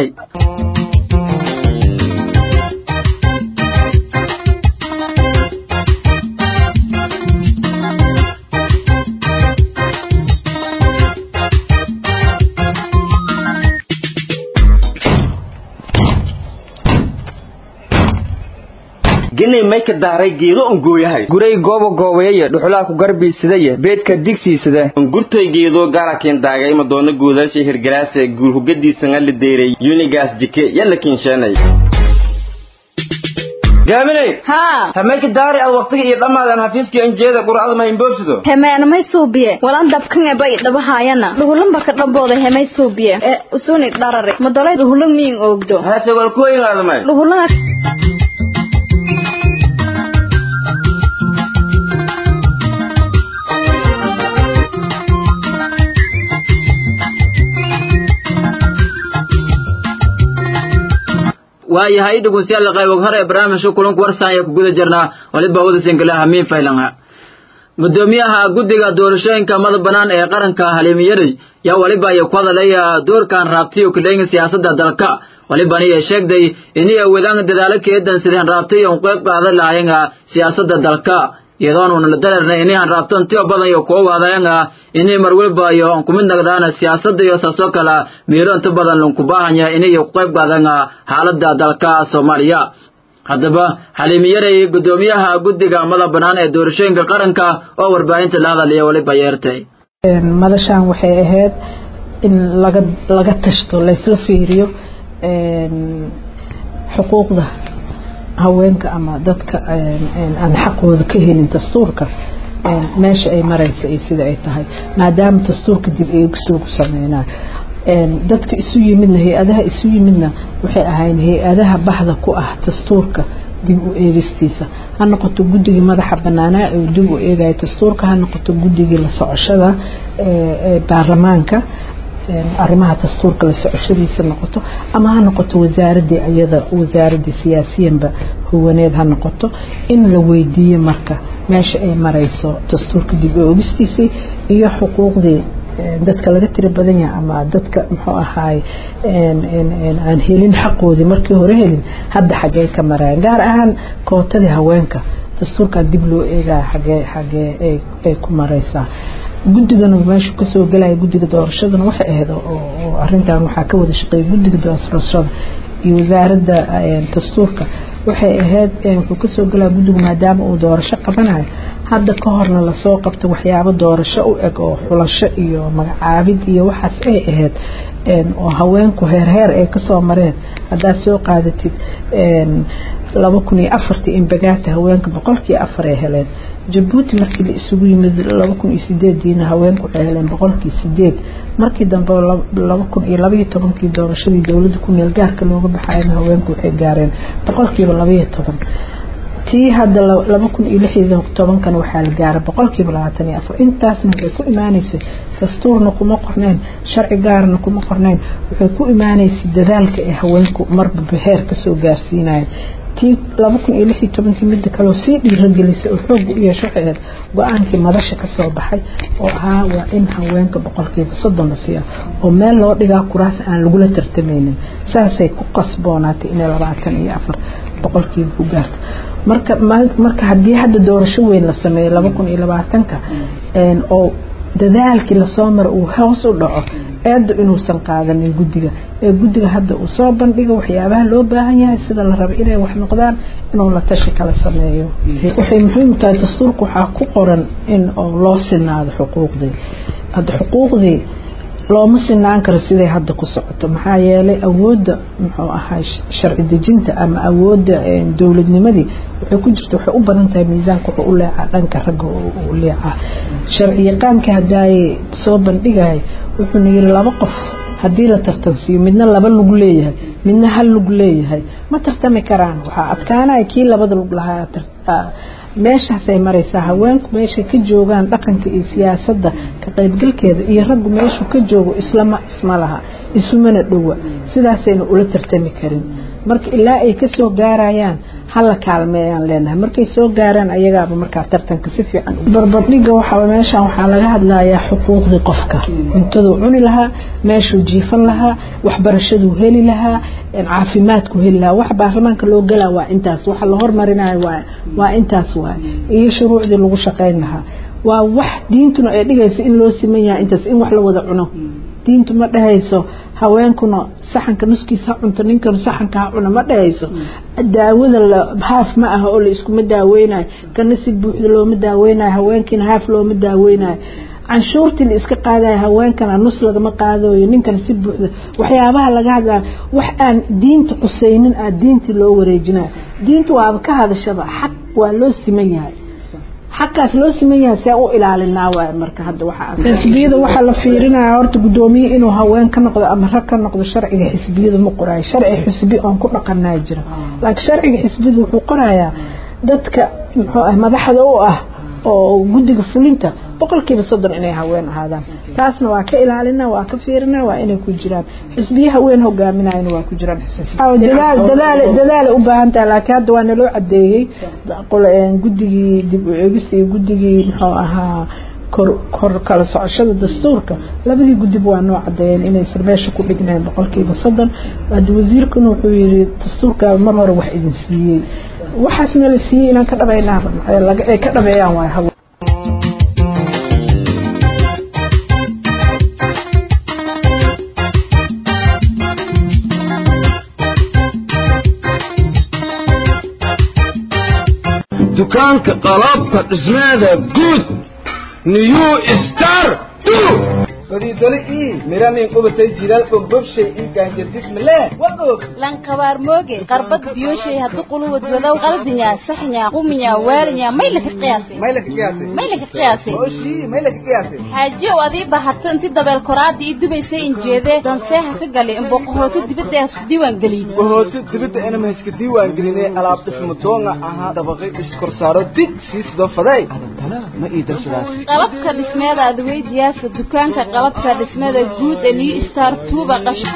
genay may ka daaray geedo on gooyahay guray goobo goobayaya dhuxulaa ku garbiisadaya beedka digsiisada ongurtoy geedo gaarakin daagay madoona guudaasha hirgalaase guulhugadiisanga la deeray yunigaas jike yalla kinsheenay gaaminay haa hamayka daari ad waqtiga iyo dhammaadan xafiiskii anjeeda qur'ada ma imboobsido hemeenamay suubiye walan dabkan eba idhabahaayana dhuhulanba ka dhambooda hemay suubiye ee usunig dharare madolay dhuhulan miin oogdo hase wal ku inaadamay dhuhulan waayahay dhegeystayaal qayb hore ee barnaamijka kulanka warsan ayaa ku guda jirnaa waliba wada sinkale hamiin faylanha gudoomiyaha guddiga doorashooyinka madax bannaan ee qaranka haliimiyadey yaa waliba ay ku hadalaya doorkan raabtiyo kuleynga siyaasadda dalka walibana ay sheegday inay wadaan dadaalo keedan sideen raabtay oo qayb qaadan lahaayeen siyaasadda dalka iyadoon uuna la dareernay inay han raabtan tiyo badan iyo kuwa waadayaan inay mar walba iyo ku mid noqdaan siyaasadda iyo saasoo kale miiro inta badan lunku baahanya inay ku qayb qaadaan xaaladda dalka Soomaaliya haddaba xaliimiyaray gudoomiyaha guddiga madax bannaan ee doorashooyinka qaranka oo warbaahinta la hadalaya waliba yeertay madashaan waxay ahayd in laga laga tashto laysla fiiriyo xuquuqda haweenka ama dadka aan xaqooda ka helin dastuurka meesha ay maraysa iyo sida ay tahay maadaama dastuurka dib eegisoo ku sameynaa dadka isu yimidna hay-adaha isu yimidna waxay ahayn hay-adaha baxda ku ah dastuurka dib u eegistiisa ha noqoto guddigii madaxa banaanaa uu dib u eegaya dastuurka ha noqoto guddigii la socoshada ee baarlamaanka arrimaha dastuurka la socoshadiisa noqoto ama ha noqoto wasaaradii iyada wasaaradii siyaasiyanba huwaneed ha noqoto in la weydiiyo marka meesha ay marayso dastuurka dib u eegistiisii iyo xuquuqdii dadka laga tira badan yahay ama dadka muxuu ahaay aan helin xaqoodii markii hore helin hadda xagee ka marayaan gaar ahaan kootadii haweenka dastuurkan dib loo eegaya xagee xagee ay ku maraysaa guddigana meeshu kasoo gelaya guddiga doorashadana waxay ahayd oo arintan waxaa ka wada shaqeeya guddiga doorashada iyo wasaaradda dastuurka waxay ahayd wuxuu kasoo gelaya guddigu maadaama uu doorasho qabanayo hadda ka horna lasoo qabto waxyaabo doorasho u eg oo xulasho iyo magacaabid iyo waxaas ay ahayd oo haweenku heerheer ay kasoo mareen haddaad soo qaadatid laba kun iyo afartii inbagaata haweenka boqolkii afar ay heleen jabuuti markii la isugu yimid laba kun iyo sideediina haweenku waxay heleen boqolkii sideed markii dambe laba kun iyo labaiyo tobankii doorashadii dowladda ku meel gaarka looga baxayna haweenku waxay gaareen boqolkiiba labaiyo toban tii hadda laba kun iyo lixiyo tobankana waxaa la gaaray boqolkiiba labaatan iyo afar intaasna waxay ku imaaneysay dastuurna kuma qornayn sharci gaarna kuma qornayn waxay ku imaaneysay dadaalka ee haweenku marba heer kasoo gaarsiinayeen tii laba kun iyo lix iyo tobankii midda kaleo sii dhiiragelisay oo xoog u yeesho waxay ahayd go-aankii madasha kasoo baxay oo ahaa waa in haweenka boqolkiiba soddon la siiya oo meel loo dhigaa kuraas aan lagula tartamaynin saasay ku qasboonaatay inay labaatan iyo afar boqolkiiba ku gaarto marka marka haddii hadda doorasho weyn la sameeyo laba kun iyo labaatanka oo dadaalkii lasoo mara uu hoos u dhaco eedda inuusan qaadanin guddiga ee guddiga hadda uu soo bandhigo waxyaabaha loo baahan yahay sida la raba inay wax noqdaan inuu la tashi kala sameeyo waxay muhiim tahay dastuurka waxaa ku qoran in loo sinaado xuquuqdii hadda xuquuqdii looma sinaan karo siday hadda ku socoto maxaa yeelay awoodda muxuu ahaa sharci dejinta ama awoodda dowladnimadii waxay ku jirta waxay u badan tahay miisaanka wuxuu u leecaa dhanka ragga u leecaa sharci yaqaanka haddaay soo bandhigaya wuxuuna yiri laba qof haddii la tartansiiyo midna laba lug leeyahay midna hal lug leeyahay ma tartami karaan waxaa adkaanaya kii labada lug lahaa meeshaasay maraysaa haweenku meeshay ka joogaan dhaqanka iyo siyaasadda ka qaybgalkeeda iyo raggu meeshuu ka joogo islama isma laha isumana dhowa sidaasayna ula tartami karin marka ilaa ay kasoo gaarayaan hala kaalmeeyaan leenahay markay soo gaaraan ayagaaba markaa tartanka si fiican barbardhiga waxa meeshan waxaa laga hadlayaa xuquuqdii qofka cuntaduu cuni lahaa meeshuu jiifan lahaa waxbarashaduu heli lahaa caafimaadku heli lahaa wax baarlamaanka loo galaa waa intaas waxa la hormarinayo waa waa intaas waay iyo shuruucdii lagu shaqayn lahaa waa wax diintuna ay dhigayso in loo siman yahay intaas in wax la wada cuno diintu ma dhahayso haweenkuna saxanka nuskiisa ha cunto ninkanu saxanka ha cuna ma dhahayso daawada haaf ma aha oo la iskuma daaweynayo kana si buuxda looma daaweynayo haweenkiina haaf looma daaweynayo canshuurtii la iska qaadaya haweenkana nus lagama qaadayo ninkana si buuxda waxyaabaha laga hadlaya wax aan diinta qusaynin aa diintii loo wareejinayo diintu waaba ka hadashaba xaq waa loo siman yahay xaqaas loo siman yahay see u ilaalinaa waay marka hadda waxaa xisbiyada waxaa la fiirinaya horta guddoomiye inuu haween ka noqdo ama rag ka noqdo sharciga xisbiyada ma qoraayo sharci xisbi oon ku dhaqanaa jira laakiin sharciga xisbiyada wuxuu qorayaa dadka muxuu ah madaxda u ah oo guddiga fulinta boqolkiiba soddon inay haween ahaadaan taasna waa ka ilaalina waa ka fiirina waa inay ku jiraan xisbiye haween hogaaminayana waa ku jiraan dadaal dadaal dadaal u baahan tahay laakiin hadda waa naloo cadeeyey guddigii dib u eegista iyo guddigii muxuu ahaa kor kor kala socoshada dastuurka labadii gudib waa noo cadeeyeen inaysan meesha ku dhignayn boqolkiiba soddon hadda wasiirkuna wuxuu yidhi dastuurkaa mar hore wax idin siiyey waxaasna la siiyey inaan ka dhabaynaa ay ka dhabeeyaan waay hawe dukaanka qalabka dhismeeda guud new star fariidole ii miranin qubatay jilaal bogbobshay ii gaanjardismale wadoog lankabaar mooge qarbad biyoshay haddu quluwad wadow qaldinya saxnya quminya waalinya may laka qiyaasay may laka qiyaasay may laka qiyaasay oshii may laka qiyaasay xaajiyow adii bahato inti dabeel koraada ii dubaysay injeedee danseeha ka gali imboqohooto dibadda hasku diiwaan gelin bohooto dibadda inama iska diiwaan gelinay alaab dhismo doonga ahaa dabaqay iskorsaaro dig sii sidoo faday adantana ma ii darsadaas qalabka dhismeeda adweydiyaasa dukaanka qalabka dhismada guud ee new star tuuba qasha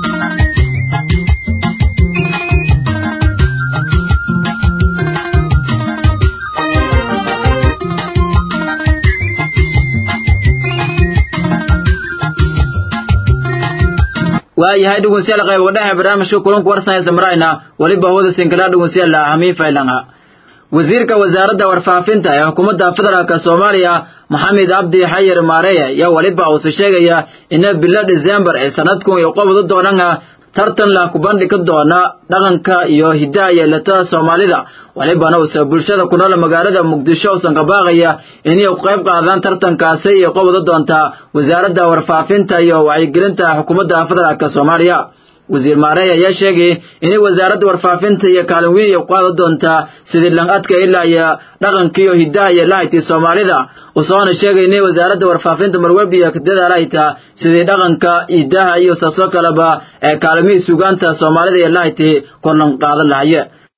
waayahay dhegeystayaal qayb wadhaha barnaamijka kulanka warsanaysa marayna weliba hawada sinkala dhegeystayaal hamiin faylanga wasiirka wasaaradda warfaafinta ee xukuumadda federaalka soomaaliya maxamed cabdi xayir maareya ayaa weliba uuse sheegaya ina bilo disembar ee sanadkun iyo qobda doonana tartan la ku bandhigi doona dhaqanka iyo hidaha yeelatada soomaalida walibana uuse bulshada ku nool magaalada muqdisho usan ka baaqaya inay ku qayb qaadaan tartankaasi iyo qobda doonta wasaaradda warfaafinta iyo wacyigelinta xukuumadda federaalka soomaaliya wasiir maareey ayaa sheegay inay wasaaradda warfaafinta iyo kaalin weyn ay qaada doontaa sidii lanqadka ilaa iyo dhaqanka iyo hidaha iyo lahaytii soomaalida usoona sheegay inay wasaaradda warfaafinta marwalba iyo kadadaalahaytaa sidii dhaqanka hidaha iyo saasoo kaleba ee kaalimihii sugaanta soomaalida iyo lahaytii korlan qaadan lahaye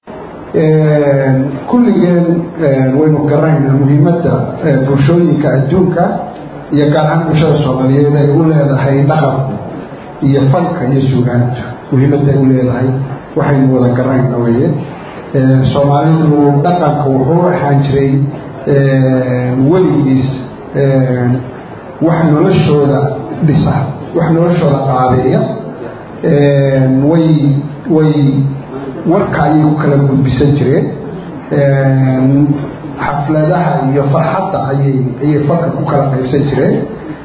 kulligeen waynu garanaynaa muhiimadda bulshooyinka adduunka iyo gaar ahaan bulshada soomaaliyeed ay u leedahay dhaqanku iyo fanka iyo sugaanta muhiimadda ay u leedahay waxaynu wada garanayna weye soomaalidu dhaqanka wuxuu ahaan jiray weligiis wax noloshooda dhisa wax noloshooda qaabeeya way way warka ayay ku kala gudbisan jireen xafladaha iyo farxadda ayay ayay farka ku kala qaybsan jireen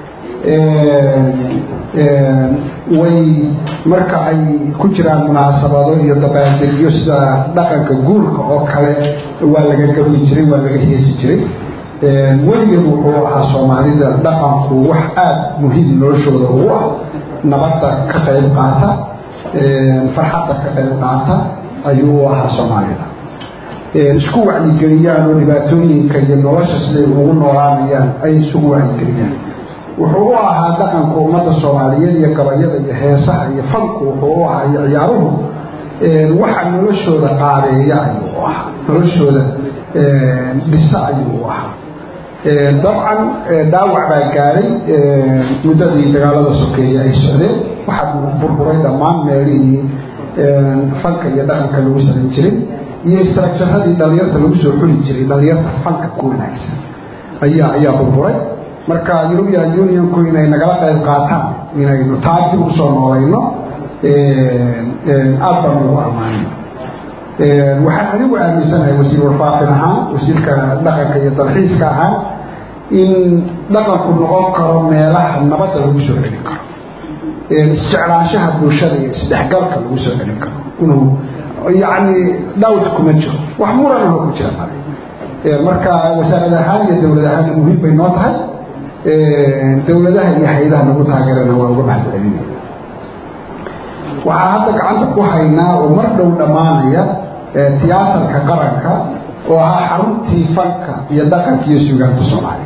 way marka ay ku jiraan munaasabado iyo dabaaldegyo sida dhaqanka guurka oo kale waa laga gabi jiray waa laga heesi jiray weligeed wuxuu ahaa soomaalida dhaqanku wax aada muhiim noloshooda ugu ah nabadda ka qayb qaata farxadda ka qayb qaata ayuu u ahaa soomaalida isku wacyigeliyaan oo dhibaatooyinka iyo nolosha siday ugu noolaanayaan ay isugu wacyigeliyaan wuxuu u ahaa dhaqanka ummadda soomaaliyeed iyo gabayada iyo heesaha iyo fanku wuxuu u ahaa iyo ciyaaruhu waxa noloshooda qaabeeya ayuu u ahaa noloshooda dhisa ayuu u ahaa dabcan dhaawac baa gaaray muddadii dagaalada sokeeye ay socdeen waxaa burburay dhammaan meelihii fanka iyo dhaqanka lagu samayn jiray iyo istraakjaradii dhalinyarta lagu soo xuli jiray dhalinyarta fanka ku wanaagsan ayaa ayaa burburay marka european unionku inay nagala qayb qaataan inaynu taa dib usoo noolayno aad baan ugu ammaanay waxaan anigu aaminsanahay wasiir warfaafin ahaan wasiirka dhaqanka iyo dalxiiska ahaan in dhaqanku noqon karo meelaha nabadda lagu soo celin karo isjeclaanshaha bulshada iyo isdhexgalka lagu soo celin karo inuu yacni dhawd kuma jiro wax muranah ku jira male marka wasaarad ahaan iyo dowlad ahaanna muhiim bay noo tahay dowladaha iyo hay-adaha lagu taageerana waa uga mahad celinaya waxaa hadda gacanta ku haynaa oo mar dhow dhammaanaya tiyaatarka qaranka oo ahaa xaruntii fanka iyo dhaqanka iyo suugaanta soomaaliya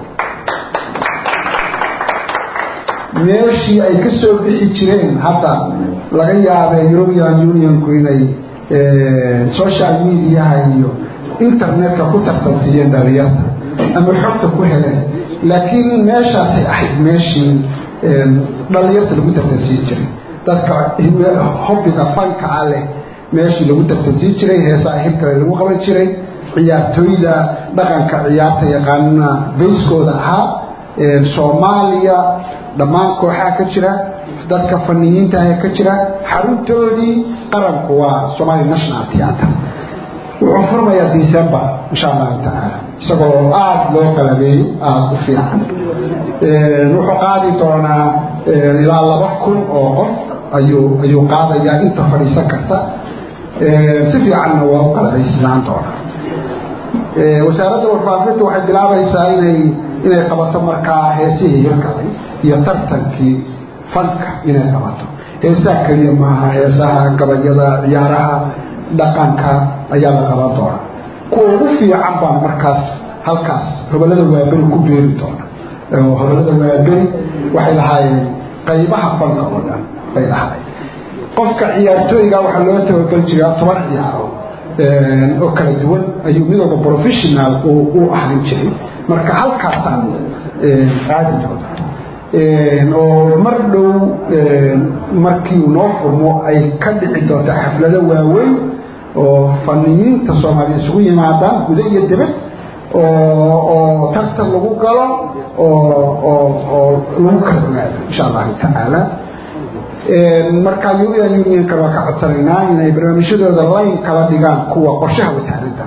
meeshii ay ka soo bixi jireen hadda laga yaabee european unionku inay social mediaha iyo internetka ku tartansiiyeen dhalinyarta ama xogta ku heleen laakiin meeshaasay ahayd meeshii dhalinyarta lagu tartansiin jiray dadka hobbiga fanka ah leh meeshii lagu tartansiin jiray heesaa hirkale lagu qaban jiray ciyaartooyda dhaqanka ciyaarta yaqaanana bayskooda ahaa soomaaliya dhammaan kooxaha ka jira dadka faniyiintaah ka jira xaruntoodii qaranku waa somalia national theatre wuxuu furmayaa december insha allahu tacaala isagoo aada loo qalabeeyo aada u fiican wuxuu qaadi doonaa ilaa laba kun oo qof ayuu ayuu qaadayaa inta fadhiisan karta si fiicanna waa u qalabaysnaan doonaa wasaaradda warfaafinta waxay bilaabaysaa inay inay qabato markaa heesihii hirkalay iyo tartankii fanka inay qabato heesaha keliya maaha heesaha gabayada ciyaaraha dhaqanka ayaa la qaban doonaa kuwa ugu fiican baan markaas halkaas hobolada waaberi ku beeri doona hobolada waaberi waxay lahaayeen qaybaha fanka oo dhan bay lahaayeen qofka ciyaartooyga waxaa loo tababari jiraa toban ciyaaro oo kala duwan ayuu midooda professional u ahaan jiray marka halkaasaan qaadi doona oo mar dhow markii uu noo furmo ay ka dhici doonto xaflado waaweyn oo faniyiinta soomaaliya isugu yimaadaan guda iyo dibad oo tartan lagu galo oo lagu kala ogaado insha allahu tacaala marka european unionka waa ka codsanaynaa inay barnaamijyadooda layn kala dhigaan kuwa qorshaha wasaaradda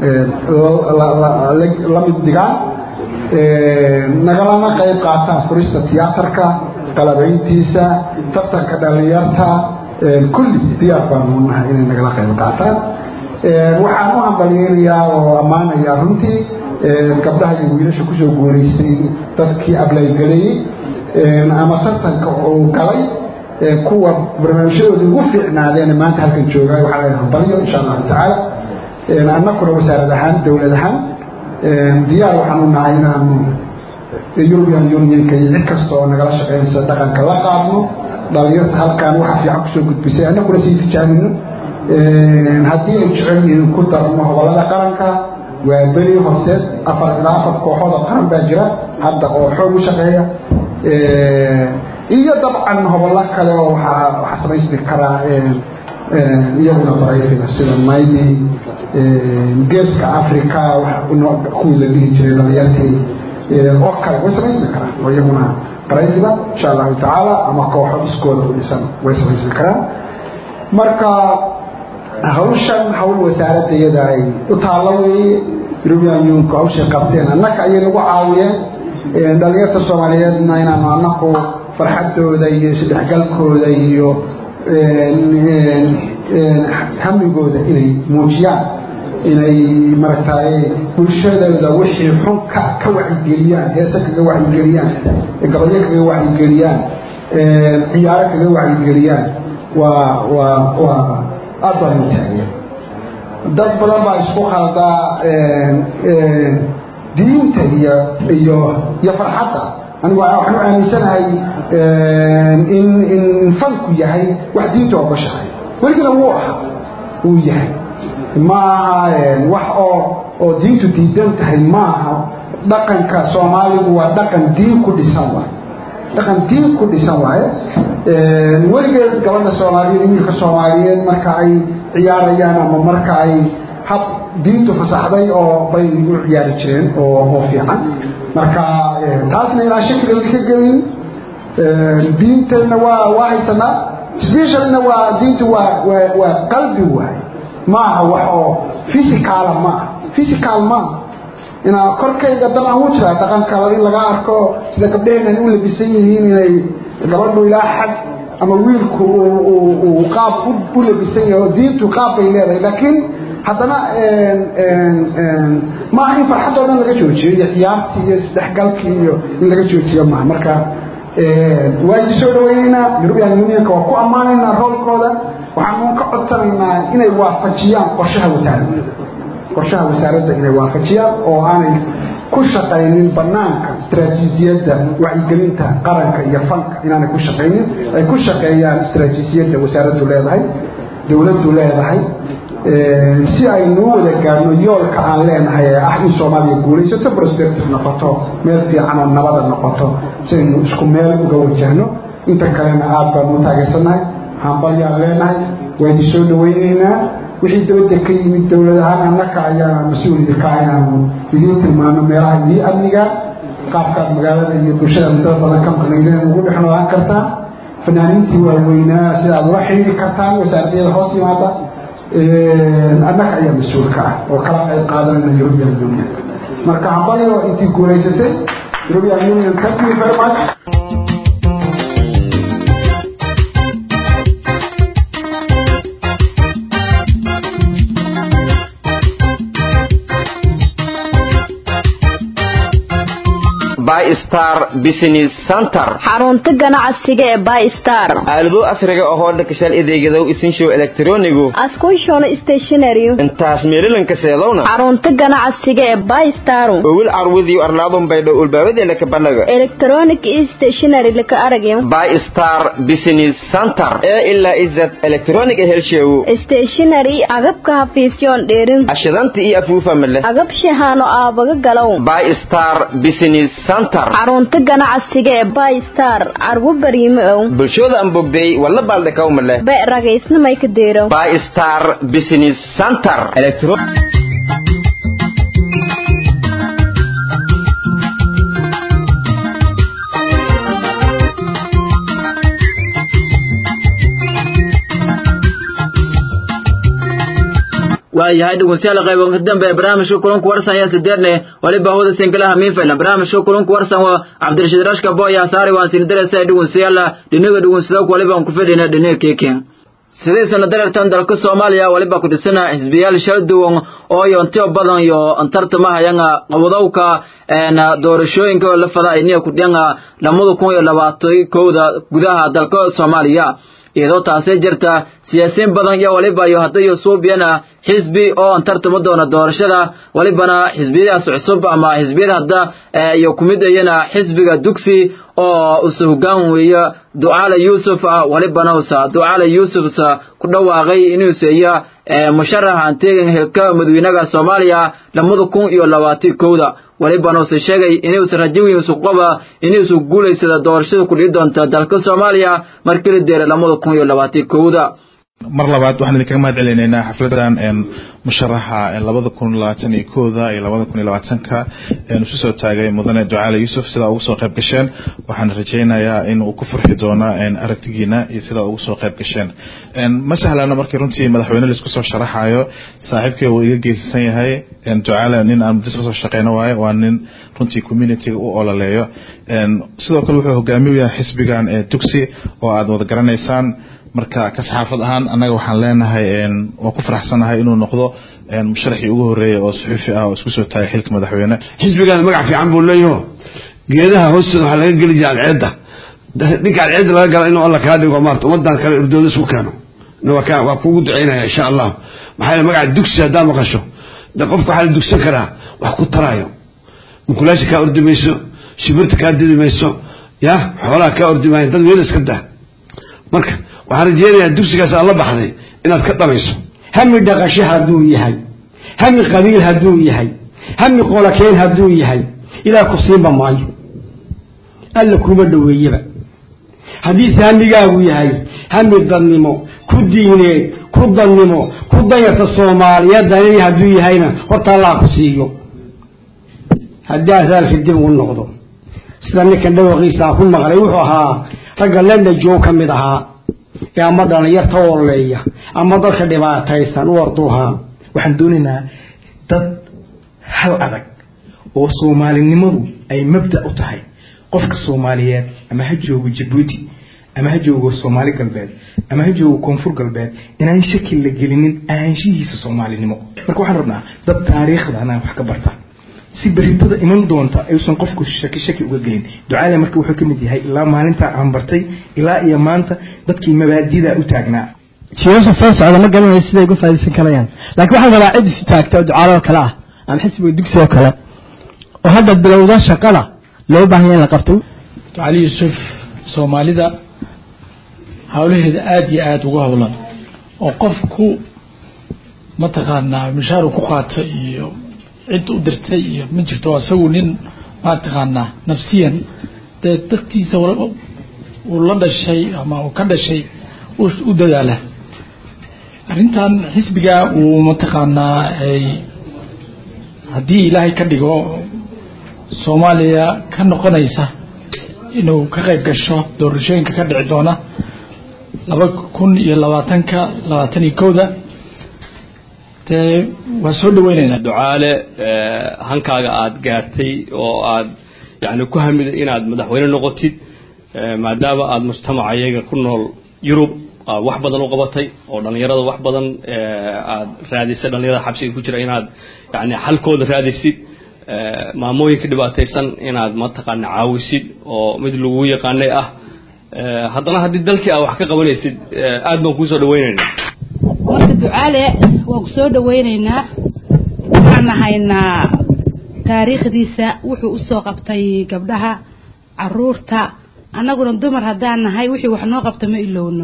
la mid dhigaan nagalana qayb qaataan furista tiyaatarka qalabayntiisa tartanka dhalinyarta kulli diyaar baanu nahay inay nagala qayb qaataan waxaan u hambalyeynayaa oo ammaanayaa runtii gabdhaha iyo wiilasha kusoo guulaystay dadkii ablaygalayey ama tartanka uu galay kuwa barnaamijyadoodii ugu fiicnaadeen maanta halkan jooga waxaa laga hambalyo insha allahu tacaala annakuna wasaarad ahaan dowlad ahaan diyaar waxaan u nahay inaanu european unionka iyo cid kasta oo nagala shaqeynaysa dhaqanka la qaadno dhalinyarta halkaan waxa fiican kusoo gudbisay annaguna sii tijaabino haddii ay jecel yihiin ku darno hobolada qaranka waa beri horseed afar ilaa afar kooxood oo qaran baa jira hadda oo xoog u shaqeeya iyo dabcan hobollo kale oo waxaa samaysmi karaa iyaguna barayfiga sida maybe geeska africa kuwii la dhihi jiray dhalinyartii oo kale way samaysmi karaan oo iyaguna barayfiga insha allahu tacaala ama kooxo iskooda u dhisan way samaysmi karaan marka hawshan hawl wasaaradda iyada ay u taallo weeye european unionku hawshay qabteen annaka ayay nagu caawiyeen dhalinyarta soomaaliyeedna inaanu annaku farxadooda iyo isdhexgalkooda iyo hamigooda inay muujiyaan inay maragtay bulshadooda wixii xun ka ka wacyigeliyaan heese kaga wacyigeliyaan gabayo kaga wacyigeliyaan ciyaaro kaga wacyigeliyaan waa waa waa aad baan u taageen dad badan baa isku khaldaa diinta iyo iyo iyo farxadda anigu waxaan u aaminsanahay in in fanku yahay wax diinta ogoshahay weligana wuu ahaa wuu yahay maaha wax oo oo diintu diidan tahay maaha dhaqanka soomaaligu waa dhaqan diin ku dhisan waay dhaqan diin ku dhisan waaye weligeed gabadha soomaaliyeed wiilka soomaaliyeed marka ay ciyaarayaan ama marka ay hab diintu fasaxday oo bay u ciyaari jireen oo oo fiican marka taasna ilaa shakliga ka gelin diintana waa waa haysanaa specialna waa diintu waa waa waa qalbi waay maaha wax oo physicala maaha physical maaha inaa korkayga dan aan u jiraa dhaqanka in laga arko sida gabdhaheenan u labisan yihiin inay gabadhu ilaa xag ama wiilku uu qaab u labisan yahay oo diintu qaab bay leedahay laakiin haddana maaha in farxadoo dhan laga joojiyo iyo ciyaartii iyo isdhexgalkii iyo in laga joojiyo maaha marka waan soo dhawaynaynaa european unionka waa ku ammaanaynaa roolkooda waxaan ka codsanaynaa inay waafajiyaan qorshaha wasaaradda qorshaha wasaaradda inay waafajiyaan oo aanay ku shaqaynin banaanka istaraatiijiyadda wacyigelinta qaranka iyo fanka inaanay ku shaqaynin ay ku shaqeeyaan istaraatiijiyadda wasaaraddu leedahay dowladdu leedahay si aynu u wada gaadhno yoolka aan leenahay ee ah in soomaaliya guulaysato prospective noqoto meel fiican oo nabada noqoto si aynu isku meel uga wajahno inta kalena aad baanu u taageersannahay hambalyaan leenahay waynu soo dhawaynaynaa wixii dabadda ka yimid dowlad ahaan annaka ayaa mas-uulida ka inaanu idiin tilmaano meelaha idii amniga qaabkaad magaalada iyo bulshada mudada badan ka maqnaydeen ugu dhex noolaan kartaan fanaaniintii waaweynaa sida aad ula xidhiiri kartaan wasaaradyada hoos yimaada annaga ayaa mas-uulka ah oo kala qayb qaadanayna european union marka hambalyo intii guulaysatay european union thank you very much bystar business center xarunta ganacsiga ee bystar aalado casriga ahoo dhakashaal adeegadow isinshow elektronigu askushona stationary intaas meelilanka seedowna xarunta ganacsiga ee bystar owil carwadiyo arlaadun baydhow ulbaabadeena ka banaga electronic stationary laka aragyo bystar business center ee ilaa izad electronic helsheewo stationary agabka hafiisyoon dheerin ashidanta iyo afuufa male agab shahaano aabaga galow bystar business center xarunta ganacsiga ee bystar carwo bariimo ow bulshooda aan bogday walla baaldhakaw male be ragaysnamay ka deero bystar business center waayahay dhegeystayaal qaybanka dambe ee barnaamijka kulanku warsan ayaa sideedne waliba hawada sinkalaha miinfaylan barnaamijka kulanku warsan waa cabdirashiid rashka boya saari waan siin darasa dhegeystayaal dhinaga dhegeystayaal waliba aan ku fadhina dhinaga keken sidii sana darartan dalka Soomaaliya waliba ku dhisana xisbiyaal shal duwan oo yoontiyo badan iyo antartamahayanga qabadowka een doorashooyinka la fada ay ku dhanga lamada kun iyo labaatan kooda gudaha dalka Soomaaliya iyadoo taasay jirta siyaasiyiin badan iyo waliba iyo haddayo suubiyana xisbi oo antartama doona doorashada walibana xisbiyadaas cusub ama xisbiyada hadda iyo kumid ayana xisbiga dugsi oo usa hogaan weeya ducaale yuusuf walibana usa ducaale yuusuf usa ku dhawaaqay inuusa iyo musharaxa anteegan hilka madaxweynaha Soomaaliya lamada kun iyo labaatan kooda walibana uu sheegay inuusa rajo weyn usu qaba inuusa guuleysada doorashada ku dhigi doonta dalka Soomaaliya markii la deeray lamada kun iyo labaatan kooda mar labaad waxaan idinkaga mahad celinaynaa xafladan musharaxa labada kun labaatan iyo kooda iyo labada kun iyo labaatanka isu soo taagay mudane ducaale yuusuf sidaa ugu soo qayb gasheen waxaan rajaynayaa in uu ku farxi doono aragtigiina iyo sidaa ugu soo qayb gasheen ma sahlana markii runtii madaxweyne laisku soo sharaxayo saaxiibkay uu iga geysasan yahay ducaale nin aan muddo soo shaqeyno waaye waa nin runtii communityga u ololeeyo sidoo kale wuxuu hogaamiye u yahay xisbigan dugsi oo aad wada garanaysaan marka ka saxaafad ahaan annaga waxaan leenahay waa ku faraxsanahay inuu noqdo musharaxii ugu horeeyay oo suxuufi ah oo isku soo taagay xilka madaxweyne xisbigan magac fiican buu leeyaho geedaha hoostooda waxaa laga geli jiray alceedda ninka alceedda laga gala inuu alla kaa dhigo maarta ummadan kale urdooda isku keeno waa kugu duceynaya insha allah maxaa yeele magaca dugsi haddaa maqasho de qofka waxaa la dugsan karaa wax ku taraayo mukulaasha kaa ordi mayso shibirta kaa didi mayso ya xoolaha kaa ordi maayo dad weel iska dah marka waxaan rajeynayaa dugsigaas aad la baxday inaad ka dhamayso hami dhaqasho hadduu yahay hami qabiil hadduu yahay hami qolakeen hadduu yahay ilaah ku siinba maayo alla kuma dhoweeyaba haddiise hamigaagu yahay hami dadnimo ku diineed ku dannimo ku dayarta soomaaliyeed danini hadduu yahayna horta allah ku siiyo haddii aan saalka dib ugu noqdo sida ninkan dhawaqiisa aan ku maqlay wuxuu ahaa ragga lenda joog ka mid ahaa ee ama dhalinyarta ooleeya ama dadka dhibaataysan u orduhaa waxaan doonaynaa dad hal adag oo soomaalinimadu ay mabda u tahay qofka soomaaliyeed ama ha joogo jabuuti ama ha joogo soomaali galbeed ama ha joogo koonfur galbeed inaan shaki la gelinin ahaanshihiisa soomaalinimo marka waxaan rabnaa dad taariikhda anaa wax ka barta si beritada iman doonta ayuusan qofku shaki shaki uga gelin ducaale marka wuxuu ka mid yahay ilaa maalintaa aan bartay ilaa iyo maanta dadkii mabaadida u taagnaa jiilasha soo socda ma garanayo siday uga faa'iidaysan karayaan laakiin waxaan rabaa cid isu taagta oo ducaalo oo kale ah ama xisbiga dugsi oo kale oo hadda bilowda shaqada loo baahan yahay in la qabto cali yuusuf soomaalida hawlaheeda aada iyo aada uga howlan oo qofku mataqaanaa mishaaru ku qaata iyo cid u dirtay iyo ma jirto isagu nin mataqaanaa nafsiyan dee dadkiisa uu la dhashay ama uu ka dhashay u dadaala arrintan xisbiga uu mataqaanaa ay haddii ilaahay ka dhigo soomaaliya ka noqonaysa inuu ka qayb gasho doorashooyinka ka dhici doona laba kun iyo labaatanka labaatan iyo kowda dee waa soo dhaweyneynaa ducaale hankaaga aada gaartay oo aad yani ku hamiday inaad madaxweyne noqotid maadaama aada mujtamaca iyaga ku nool yurub aad wax badan u qabatay oo dhalinyarada wax badan aad raadisay dhalinyarada xabsiga ku jira inaad yani xalkooda raadisid maamooyinka dhibaataysan inaad mataqaana caawisid oo mid lagu yaqaanay ah haddana haddii dalkii aad wax ka qabanaysid aad baan kuusoo dhaweyneynaa marka ducaale waan ku soo dhaweyneynaa waxaan haynaa taariikhdiisa wuxuu usoo qabtay gabdhaha caruurta annaguna dumar haddaan nahay wixii wax noo qabta ma ilowno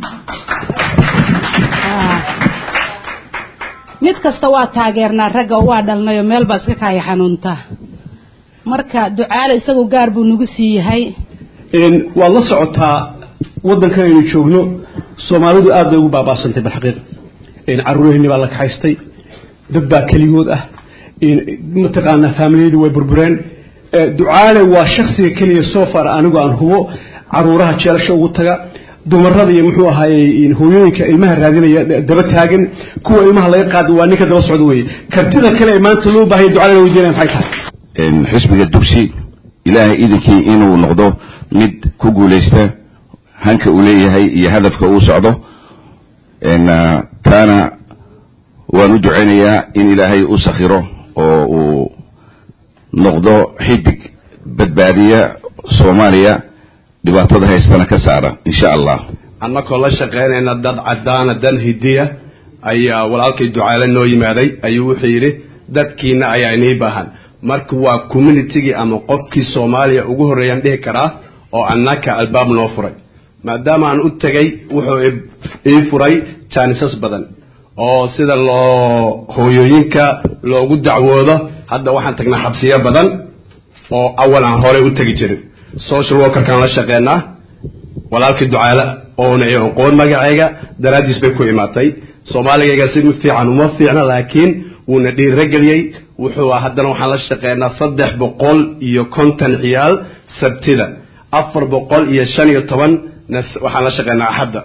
mid kasta waa taageernaa ragga oo waa dhalnayo meel baa iska kaaya xanuunta marka ducaale isagu gaar buu nagu sii yahay waad la socotaa waddankan aynu joogno soomaalidu aad bay ugu baabaasantay balxaqiiq caruuraheenni baa la kaxaystay dad baa keligood ah mataqaanaa faamiliyadu way burbureen ducaale waa shaksiga keliya soo far anigu aan hubo caruuraha jeelasha ugu taga dumarada iyo muxuu ahaayey hooyooyinka ilmaha raadinaya daba taagan kuwa ilmaha laga qaada waa ninka daba socda weye kartida kale ee maanta loo baahaya ducale la weydiinaya maxay tahay xisbiga dugsi ilaahay idinkii inuu noqdo mid ku guulaysta hanka uu leeyahay iyo hadafka uu socdo taana waan u ducaynayaa in ilaahay u sakhiro oo uu noqdo xidig badbaadiya soomaaliya dhibaatada haystana ka saara insha allah annakoo la shaqaynayna dad caddaana dan hidiya ayaa walaalkay ducaale noo yimaaday ayuu wuxuu yidhi dadkiina ayaa inii baahan marka waa communitigii ama qofkii soomaaliya ugu horreeyaan dhihi karaa oo annaka albaab noo furay maadaama aan u tegay wuxuu ii furay jaanisas badan oo sida loo hooyooyinka loogu dacwoodo hadda waxaan tagnaa xabsiyo badan oo awal aan horey u tegi jirin social workerkaan la shaqeynaa walaalkii ducaale oona i aqoon magacayga daraaddiis bay ku imaatay soomaaligayga si fiican uma fiicna laakiin wuuna dhiirageliyey wuxuu haddana waxaan la shaqeynaa saddex boqol iyo konton ciyaal sabtida afar boqol iyo shan iyo toban waxaan la shaqeynaa axadda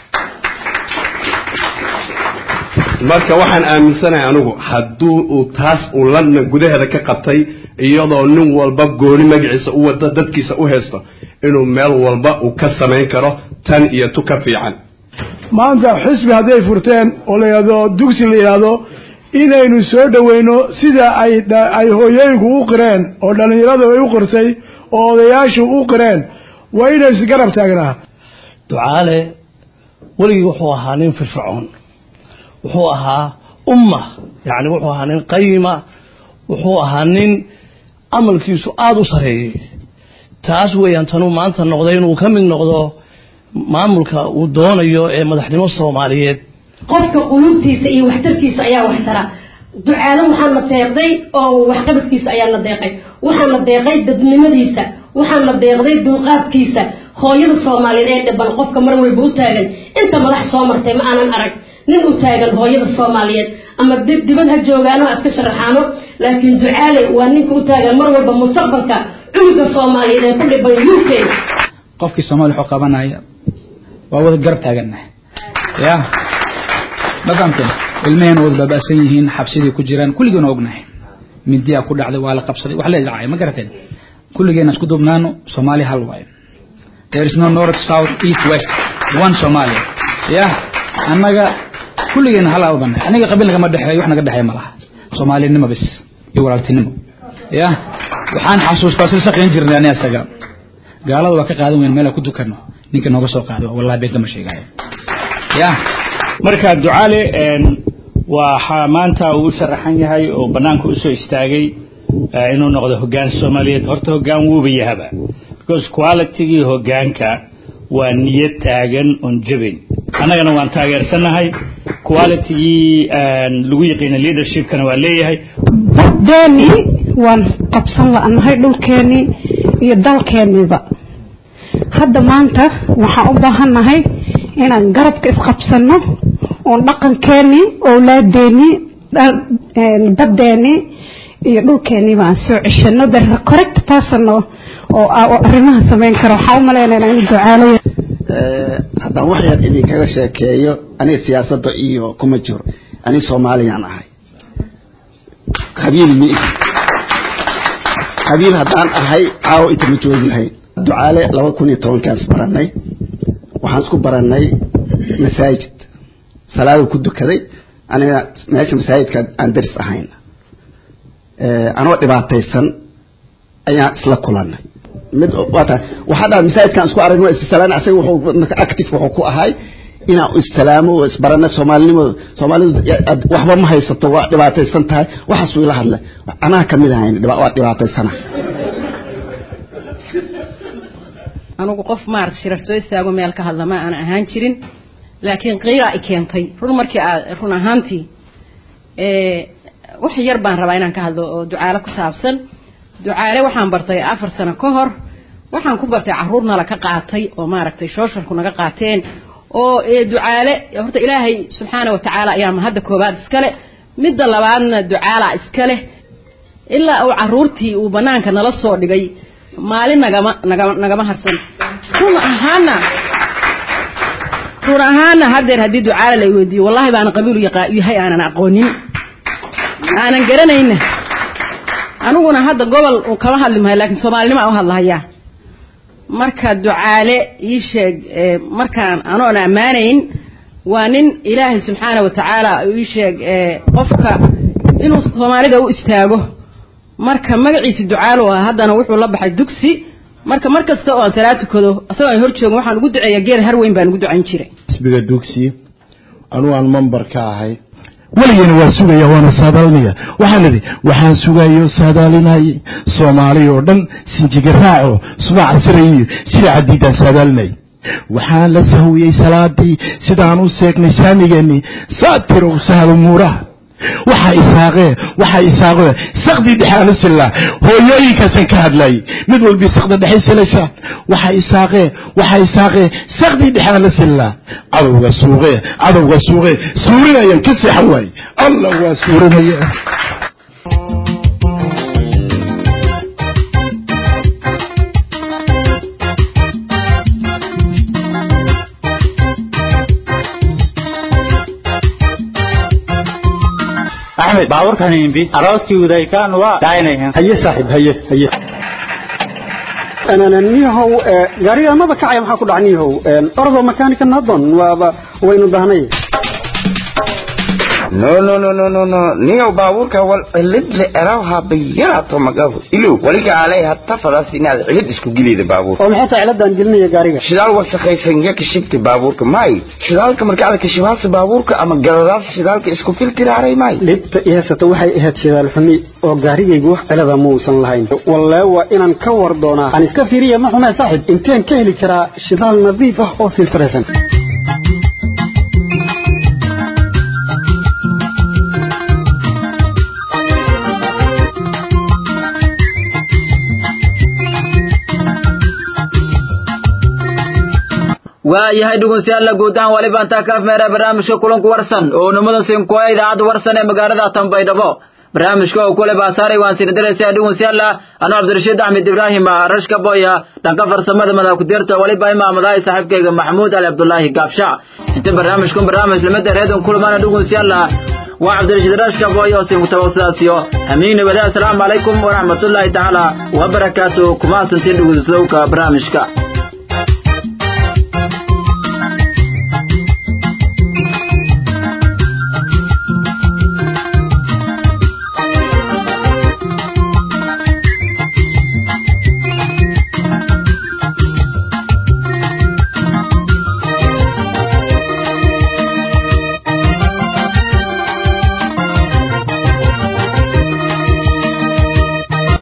marka waxaan aaminsanahay anigu hadduu uu taas uu london gudaheeda ka qabtay iyadoo nin walba gooni magaciisa u wada dadkiisa u haysto inuu meel walba uu ka samayn karo tan iyo tu ka fiican maanta xisbi hadday furteen oo la yidhahdo dugsi la yidhaahdo inaynu soo dhoweyno sida ay ay hooyooyinku u qireen oo dhallinyaradu ay u qirtay oo odayaashu u qireen waa inay isgarab taagnaa ducaale weligii wuxuu ahaa nin firfircoon wuxuu ahaa umma yacni wuxuu ahaa nin qayima wuxuu ahaa nin amalkiisu aada u sareeyey taas weeyaan tanuu maanta noqday inuu ka mid noqdo maamulka uu doonayo ee madaxnimo soomaaliyeed qofka qulubtiisa iyo waxtarkiisa ayaa waxtara ducaalo waxaan la deeqday oo waxqabadkiisa ayaa la deeqay waxaan la deeqay dadnimadiisa waxaan la deeqday dulqaadkiisa hooyada soomaaliyeed ee dhiban qofka mar walba u taagan inta madax soo martay ma aanan arag nin u taagan hooyada soomaaliyeed ama dibad ha joogaano ha iska sharaxaano laakiin ducaale waa ninka u taagan mar walba mustaqbalka cunuga soomaaliyeed ee ku dhiban u k qofkii soomaaliya wuxuu qabanaya waa wada garab taagannahay ya ma fahamteen ilmaheen wada baaba'san yihiin xabsidii ku jiraan kulligeena ognahay mindiyaa ku dhacday waa la qabsaday wax la dhacay ma garateen kulligeena isku duubnaano soomaaliya hal waayo there is no north south east west one somalia ya annaga kulligeena hal aa ubanahay aniga qabiil nagama dhexeeyo wax naga dhexeeya ma laha soomaalinimo bis iyo walaaltinimo ya waxaan xasuustaa sil shaqayn jirnay ani asaga gaalada waa ka qaadan weyn meel aan ku dukano ninka nooga soo qaaday wallahi been kama sheegayo ya marka ducaale waxaa maanta uu u sharaxan yahay oo banaanka usoo istaagay inuu noqdo hogaan soomaaliyeed horta hogaan wuuba yahaba because qualitygii hogaanka waa niyad taagan oon jabayn annagana waan taageersanahay qualitygii lagu yaqiina leadershipkana waa leeyahay deeni waan qabsan la'nahay dhulkeennii iyo dalkeenniiba hadda maanta waxaan u baahannahay inaan garabka isqabsanno oon dhaqankeennii owlaadeennii baddeenii iyo dhulkeenniiba aan soo ceshano the correct person oo oo arrimaha samayn kara waxaan u malaynaynaa inuu ducaalayo haddaan wax yar idinkaga sheekeeyo aniga siyaasadda iyo kuma jiro ani soomaaliyaan ahay qabiil mi qabiil haddaan ahay caawo inta ma joogi lahayn ducaale laba kun iyo tobankaan is baranay waxaan isku baranay masaajid salaada ku dukaday aniga meesha masaajidka aan daris ahayn anoo dhibaataysan ayaan isla kulanay mid waata waxaa dhaa masaajidkaan isku aragno issalaan asaga wuxuu active wuxuu ku ahay inaan issalaamo oo isbarano soomaalinimo soomaalidu waxba ma haysato waa dhibaataysan tahay waxaasuu ila hadlay anaa kamid ahayn waa dhibaataysana anigu qof maarata shirar soo istaago meel ka hadla ma aan ahaan jirin laakiin qiiraa i keentay run markii aad run ahaantii wax yar baan rabaa inaan ka hadlo oo ducaale ku saabsan ducaale waxaan bartay afar sano ka hor waxaan ku bartay caruur nala ka qaatay oo maaragtay shooshalku naga qaateen oo ducaale horta ilaahay subxaana watacaala ayaa mahadda koobaad iskale midda labaadna ducaala iskale ilaa uu caruurtii uu banaanka nala soo dhigay maalin nagama nagama nagama harsan run ahaana run ahaana haddeer haddii ducaale la weydiiyo wallahi baana qabiilu yahay aanan aqoonin aanan garanayna aniguna hadda gobol kama hadli mahay laakiin soomaalinimo aan u hadlahayaa marka ducaale ii sheeg markaan anoon ammaanayn waa nin ilaahay subxaana watacaala ii sheeg qofka inuu soomaalida u istaago marka magaciisa ducaalo ah haddana wuxuu la baxay dugsi marka mar kasta oo aan salaad tukado asagoo aan hor joogin waxaan ugu duceeyaa geel har weyn baan ugu ducayn jiray xisbiga dugsi anuu aan member ka ahay weligeyna waa sugaya waana saadaalinaya waxaan idhi waxaan sugayo saadaalinayay soomaali oo dhan sinjigaraaco subaca sirayiyo sida cadiidaan saadaalinay waxaan la sahwiyey salaadii sidaan u seegnay saamigeennii saatirow sahal umuuraha waxa isaaqee waxa isaaqee saqdii dhexaanu sillaa hooyooyinkaasan ka hadlayay mid walbii saqda dhexe silasha waxa isaaqee waxa isaaqee saqdii dhexaanu sillaa cadowga suuqee cadowga suuqee suurinayaan ka seexan waaye allah waa suurinaya axmed baabuurkan imbi arooskii udaykaan waa daaynayan haye saaxiib haye haye niyahow gaariga maba kacaya maxaa ku dhac niyahow orodoo makaanika nadon waaba waynu dahnay no no no no no no niyow baabuurka wal cilid le erawha bayarato magabu ilo waliga alay hatta fadas inaad cilid isku gilida baabuurka oo maxay tahay ciladan gelinaya gaariga shidaal wasakhaysan ya kashibti baabuurka may shidaalka marka aad kashibaasa baabuurka ama galadaas shidaalka isku filtiraaray may dhibta i haysata waxay ahayd shidaal xumi oo gaarigaygu wax cilada muusan lahayn wallee waa inaan ka war doonaa aan iska fiiriya ma xumee saaxib inteen ka heli karaa shidaal nadiif ah oo filtiraysan waayahay dhegeystayaal guud ahaan waliba intaa ka afmeera barnaamijka kulanku warsan oo nimadan sinkuwa idaacadda warsan ee magaalada Tanbaydhabo barnaamijka oo kule baasaaray waan sii diraysaa dhegeystayaal anoo Cabdirashiid Axmed Ibrahim rashka boya dhanka farsamada madax ku dirta waliba imaamadahay saaxiibkayga Maxmuud Ali Abdullaahi Gaabsha inta barnaamijkan barnaamij lamada reedan kulmana dhegeystayaal waa Cabdirashiid rashka boya oo siin tawasulaasiyo amiin wada assalaamu calaykum wa rahmatullaahi ta'ala wa barakaatuh kuma santiin dhegeysadowka barnaamijka